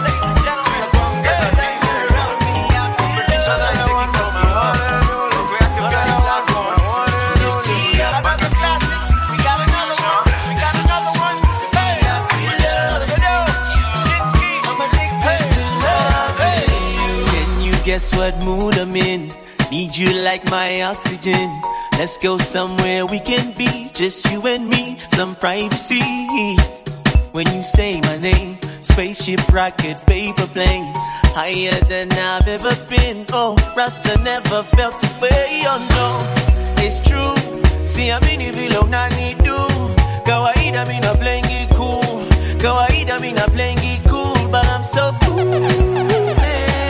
Can you guess what mood I'm in? Need you like my oxygen. Let's go somewhere we can be, just you and me, some privacy. When you say my name, spaceship, rocket, paper plane, higher than I've ever been. Oh, Rasta never felt this way. Oh no, it's true. See, I'm in vile unanidu. Kawaida mi na playing it cool. Kawaida mi na playing it cool, but I'm so foolish.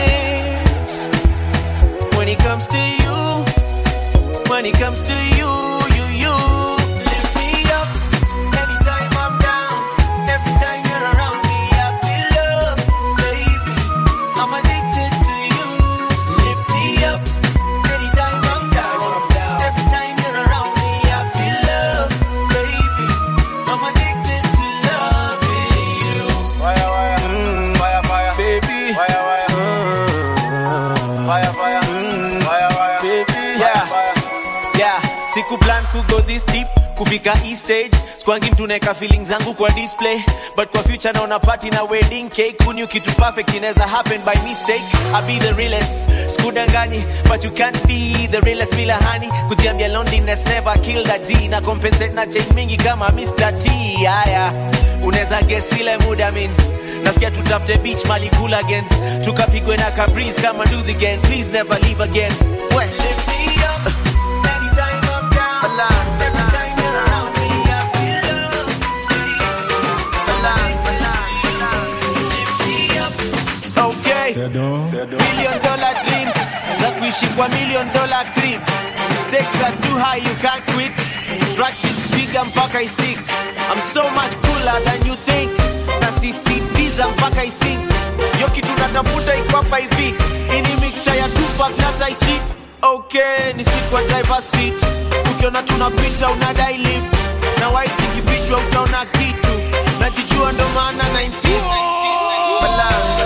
When it comes to you, when it comes to you, you, you lift me up. Anytime I'm down, every time you're around me, I feel love, baby. I'm addicted to you. Lift me up. Anytime I'm down, every time you're around me, I feel love, baby. I'm addicted to loving you. Fire, fire, mm, fire, fire, baby. Fire, fire, mm, fire, fire, mm, fire, fire, baby. Yeah. yeah siku plan ku go this deep kufika hii stage skwangi mtu naeka feelings zangu kwa display but kwa future naona party na wedding cake kuni kitu perfect inaweza happen by mistake i be the realest skudanganyi but you can't be the realest bila hani kujiambia loneliness never killed a g na compensate na chain mingi kama Mr. T haya unaweza guess ile muda min nasikia tutafute beach mali cool again tukapigwe na kabreeze kama do the again please never leave again well, lift me up anytime I'm down balance every time you're around me I feel love balance lift me up okay million dollar dreams za kuishi kwa million dollar crib stakes are too high you can't quit practice piga mpaka isik I'm so much cooler than you think nasisitiza mpaka isink yo kitu natafuta iko hapa hivi ini mixture ya Tupac na Tai Chi okay ni siku ya driver seat ukiona tunapita unadai lift na white ikifichwa utaona kitu najijua ndo maana na insist balance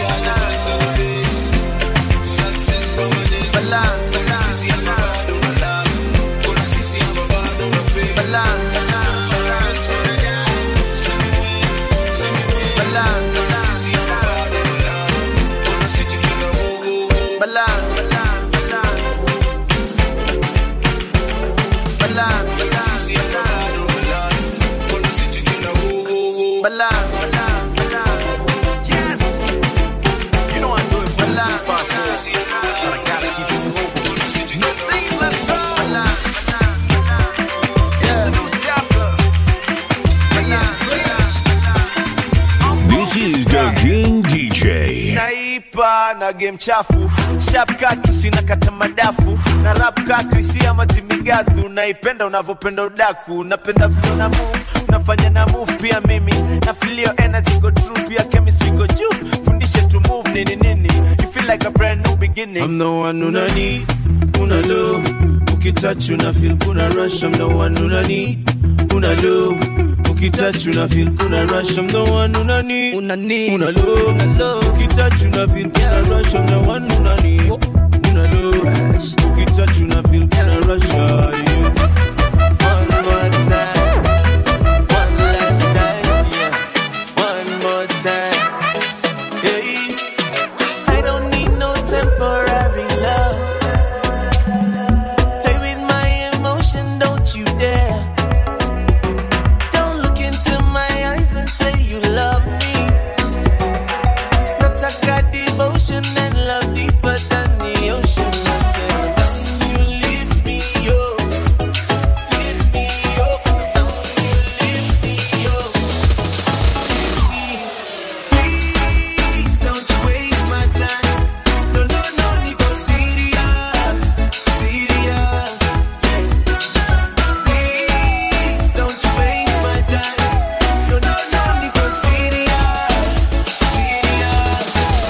balance This is the King DJ. naipa na game chafu sharp kaki sina kata madafu na rap kakri si ama timigadhu naipenda unavyopenda udaku napenda vile na move unafanya na move pia mimi na feel your energy go true pia chemistry go juu fundishe to move nini nini you feel like a brand new beginning I'm the one una need una low ukitouch una feel kuna rush I'm the one una need una low ukitouch una feel kuna rush I'm the one una need una need una low una low ukitouch una feel kuna rush I'm the one una need una low ukitouch una feel kuna rush ah, yeah. One more time one last time yeah one more time hey I don't need no temporary love play with my emotion don't you dare don't look into my eyes and say you love me. Nataka devotion and love deeper than the ocean. I said, don't you lift me up, lift me up, don't you lift me up. Please don't you waste my time. No, no, no, ni go serious, serious. Please don't you waste my time. No, no, no, ni go serious, serious.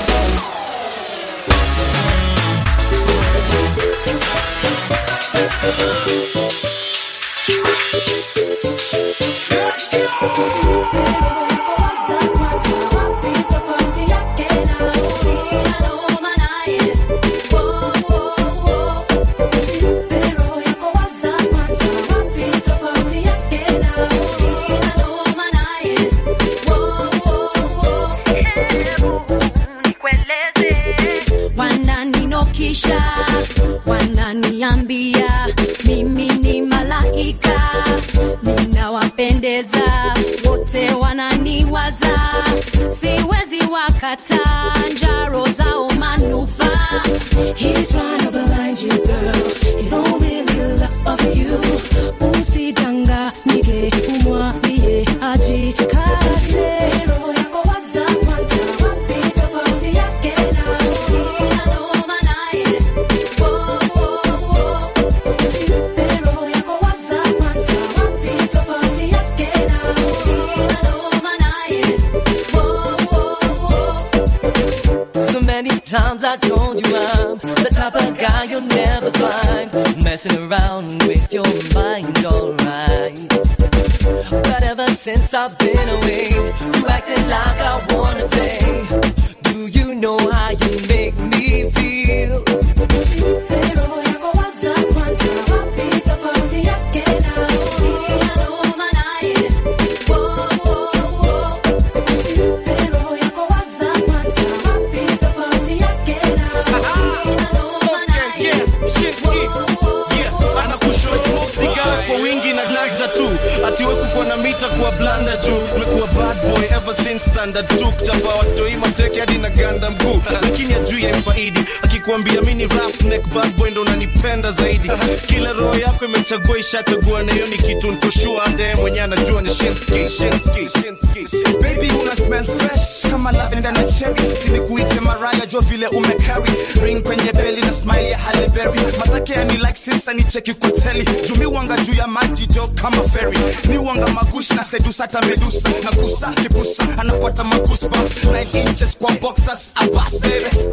wananinokisha wananiambia mimi ni malaika ninawapendeza wote wananiwaza siwezi wakata njaro zao manufaa He's trying to blind you girl he don't really love you usidanganyike umwambie ajikate roho yako waza kwanza wapi tofauti yake na So many times I told you I'm the type of guy you'll never find messing around with your mind, alright. But ever since I've been away, you acting like I wanna play. Do you know how you make me feel? anakushwa smoke cigar kwa wingi na glad tattoo atiwe kuko na mita nishakuwa blanda juu nimekuwa bad boy ever since standard 2 kuchapa watoi mateke hadi na ganda mguu lakini ajui yamfaidi akikuambia mi ni roughneck bad boy ndo unanipenda zaidi kila roho yako imechagua ishachagua na hiyo ni kitu nikoshua hata yeye mwenyewe anajua ni shinski shinski shinski baby una smell fresh kama lavenda na cherry sinikuite maraya jo vile umecarry ring kwenye beli na smile ya Halle Berry matake ya ni like since ni cheki kwa teli jumi wanga juu ya maji jo kama ferry ni wanga magushi na sedusa hata medusa na kusa kibusa anapata magoosebumps 9 inches kwa boxers abas baby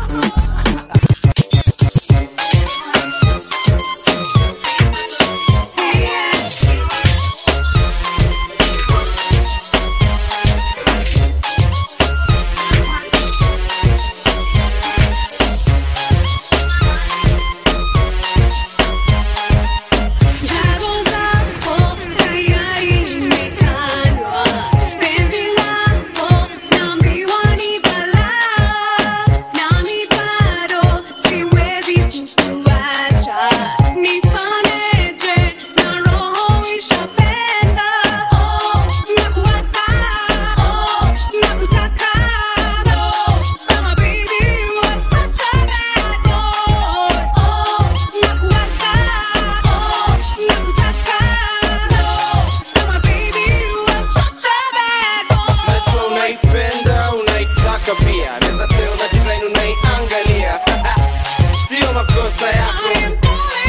Najua unaipenda unaitaka pia naweza tell na design unaiangalia sio makosa yako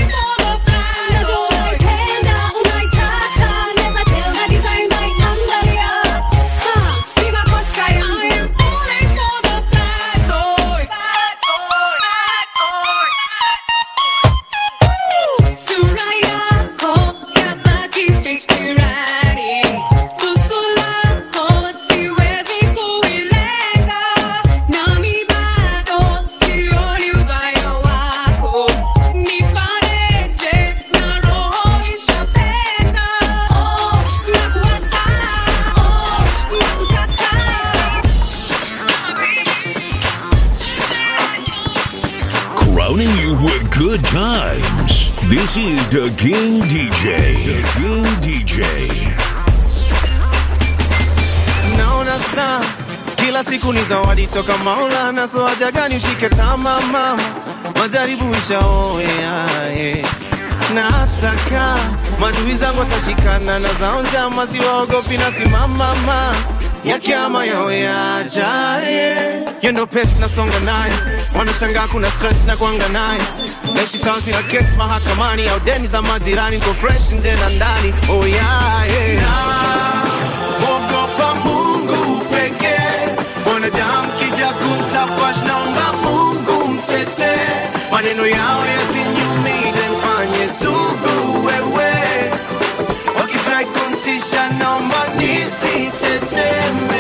Crowning you with good times. This is the King DJ. The King DJ. naona saa kila siku ni zawadi toka maulana so haja gani ushike tama mama majaribu ishaoea eh. na hataka madui zangu watashikana na zao njama siwaogopi na simamama yakiama yawe yajaye yendo pesi nasonga naye wanashangaa kuna stress na kuanga naye naishi sawa sina kesi mahakamani au deni za majirani niko fresh nje na ndani oh yeah, yeah. Ogopa Mungu pekee, wanadamu kija kumtafash, naomba Mungu mtetee, maneno yao yasiniumize, mfanye sugu wewe, wakifurahi kumtisha, naomba nisitetemeke.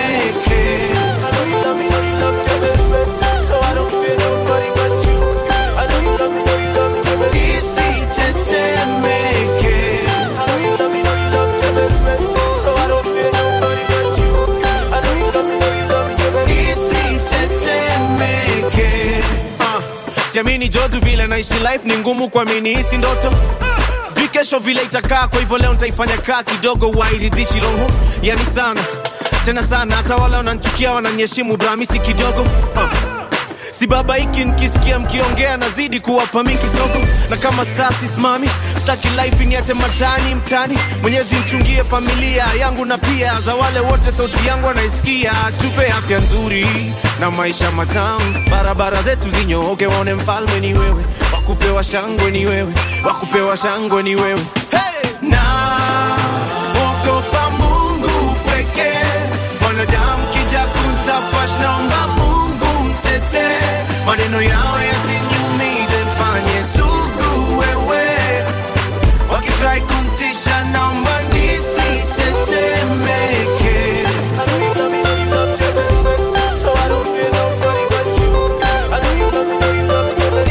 I know you love me, know you love me, baby, so I don't fear nobody but you. I know you love me, know you love me, baby, nisitetemeke. I know you love me, know you love me, baby, so I don't fear nobody but you. I know you love me, know you love me, baby, nisitetemeke. Ah, siamini jodu vile naishi life ni ngumu kuamini hisi ndoto sijui kesho vile itakaa kwa hivyo leo nitaifanya kaa kidogo wairidhishi roho yani sana tena sana hata wale wananchukia wananyeshimu bramisi kidogo ah. si baba hiki nikisikia mkiongea nazidi kuwapa mi kisogo na kama saa sisimami staki life niache matani mtani mwenyezi mchungie familia yangu na pia za wale wote sauti yangu wanaisikia tupe afya nzuri na maisha matamu barabara zetu zinyooke waone mfalme ni wewe wakupewa shangwe ni wewe wakupewa shangwe ni wewe hey! na ogopa mungu pekee wanadamu kija kuntafash naomba mungu mtetee maneno yao yasiniumize mfanye sugu wewe wakifurahi kumtisha naomba nisitetemeke I know you love me, know you love me, baby, so I don't fear nobody but you. I know you love me, know you love me, baby,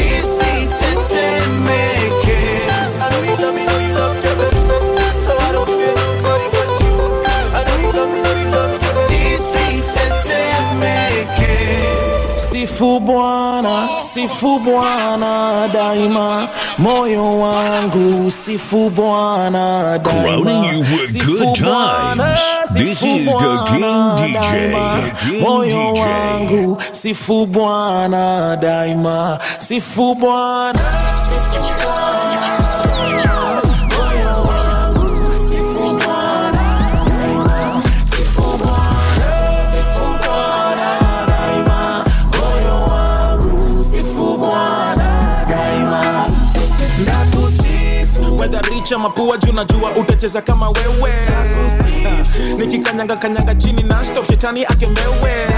nisitetemeke. I know you love me, know you love me, baby, so I don't fear nobody but you. I know you love me, know you love me, baby, nisitetemeke. Sifu Bwana, sifu bwana daima moyo wangu sifu bwana Crowning you daima with Sifu good Bwana, times. This sifu is the King Bwana DJ. daima. The King moyo DJ. wangu sifu bwana daima sifu bwana Whether rich ama poor juu najua utacheza kama wewe nikikanyanga kanyanga chini na stop shetani akemewe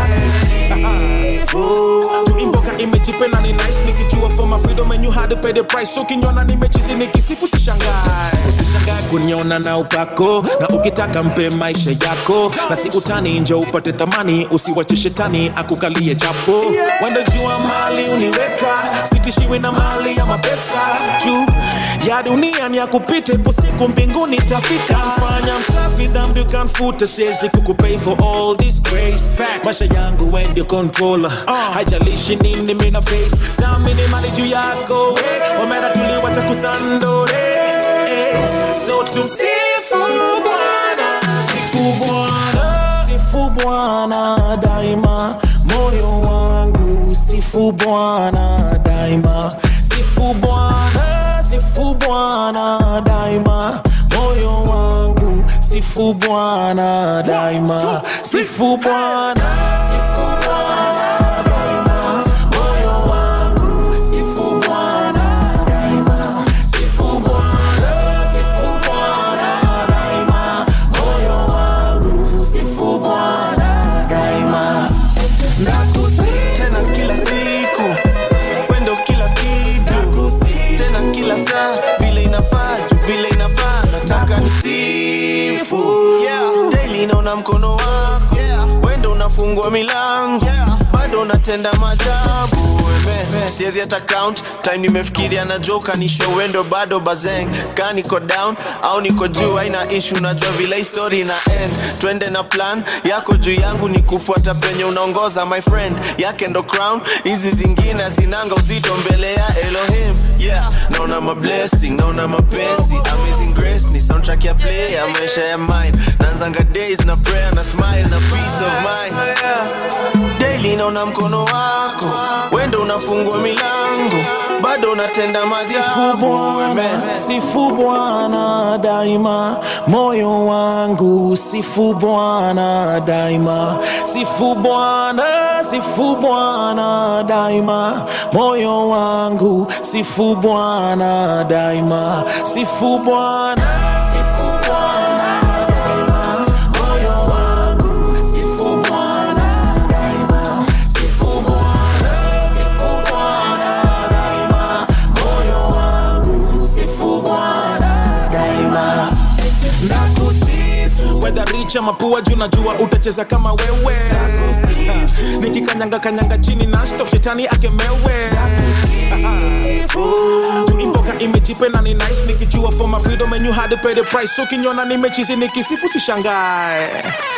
imboka imechipe na ni nice nikijua for my freedom and you had to pay the price so kinyona nimechizi nikisifu sishangae usishangae kuniona na upako na ukitaka mpe maisha yako na si utani nje upate thamani usiwache shetani akukalie chapo wendo jua mali uniweka sitishiwi na mali ya mapesa juu ya dunia ni ya kupita ipo siku mbinguni tafika mfanya msafi dhambi ukamfuta siwezi kukupay for all this grace maisha yangu when you controller haijalishi nini mina face sami ni mali juu yako eh. omera tuliwacha kusandore eh. so tumsifu bwana sifu bwana sifu bwana daima moyo wangu sifu bwana daima sifu bwana sifu bwana daima moyo wangu sifu bwana daima sifu bwana sifu bwana daima moyo wangu sifu bwana daima sifu bwana sifu bwana daima moyo wangu sifu bwana daima tena kila siku wendo kila kitu tena kila saa vile inafaa juu vile inafaa nataka nisifu daily naona mkono wako wendo unafungua milango bado unatenda majabu Amen. siwezi hata count time nimefikiria na joka nisho wendo bado bazeng ka niko down au niko juu haina ishu najua vile hii story na end twende na plan yako juu yangu ni kufuata penye unaongoza my friend yake ndo crown hizi zingine azinanga uzito mbele ya elohim yeah naona mablessing naona mapenzi amazing grace ni soundtrack ya play ya maisha ya mine naanzanga days na prayer na smile na peace of mind daily naona mkono wako wendo unafungua milango bado unatenda Sifu Bwana, sifu Bwana daima, moyo wangu sifu Bwana daima, sifu Bwana, sifu Bwana daima, moyo wangu sifu Bwana daima, sifu Bwana, sifu Bwana daima, moyo wangu sifu Bwana daima, sifu Bwana, sifu Bwana daima, moyo wangu sifu Bwana daima. Nakusifu whether rich ama poor, juu najua utacheza kama wewe. Nikikanyanga kanyanga chini na stop shetani akemewe. Juu imboka imejipe na ni nice nikijua for my freedom and you had to pay the price. So kinyona nimechizi nikisifu sishangae.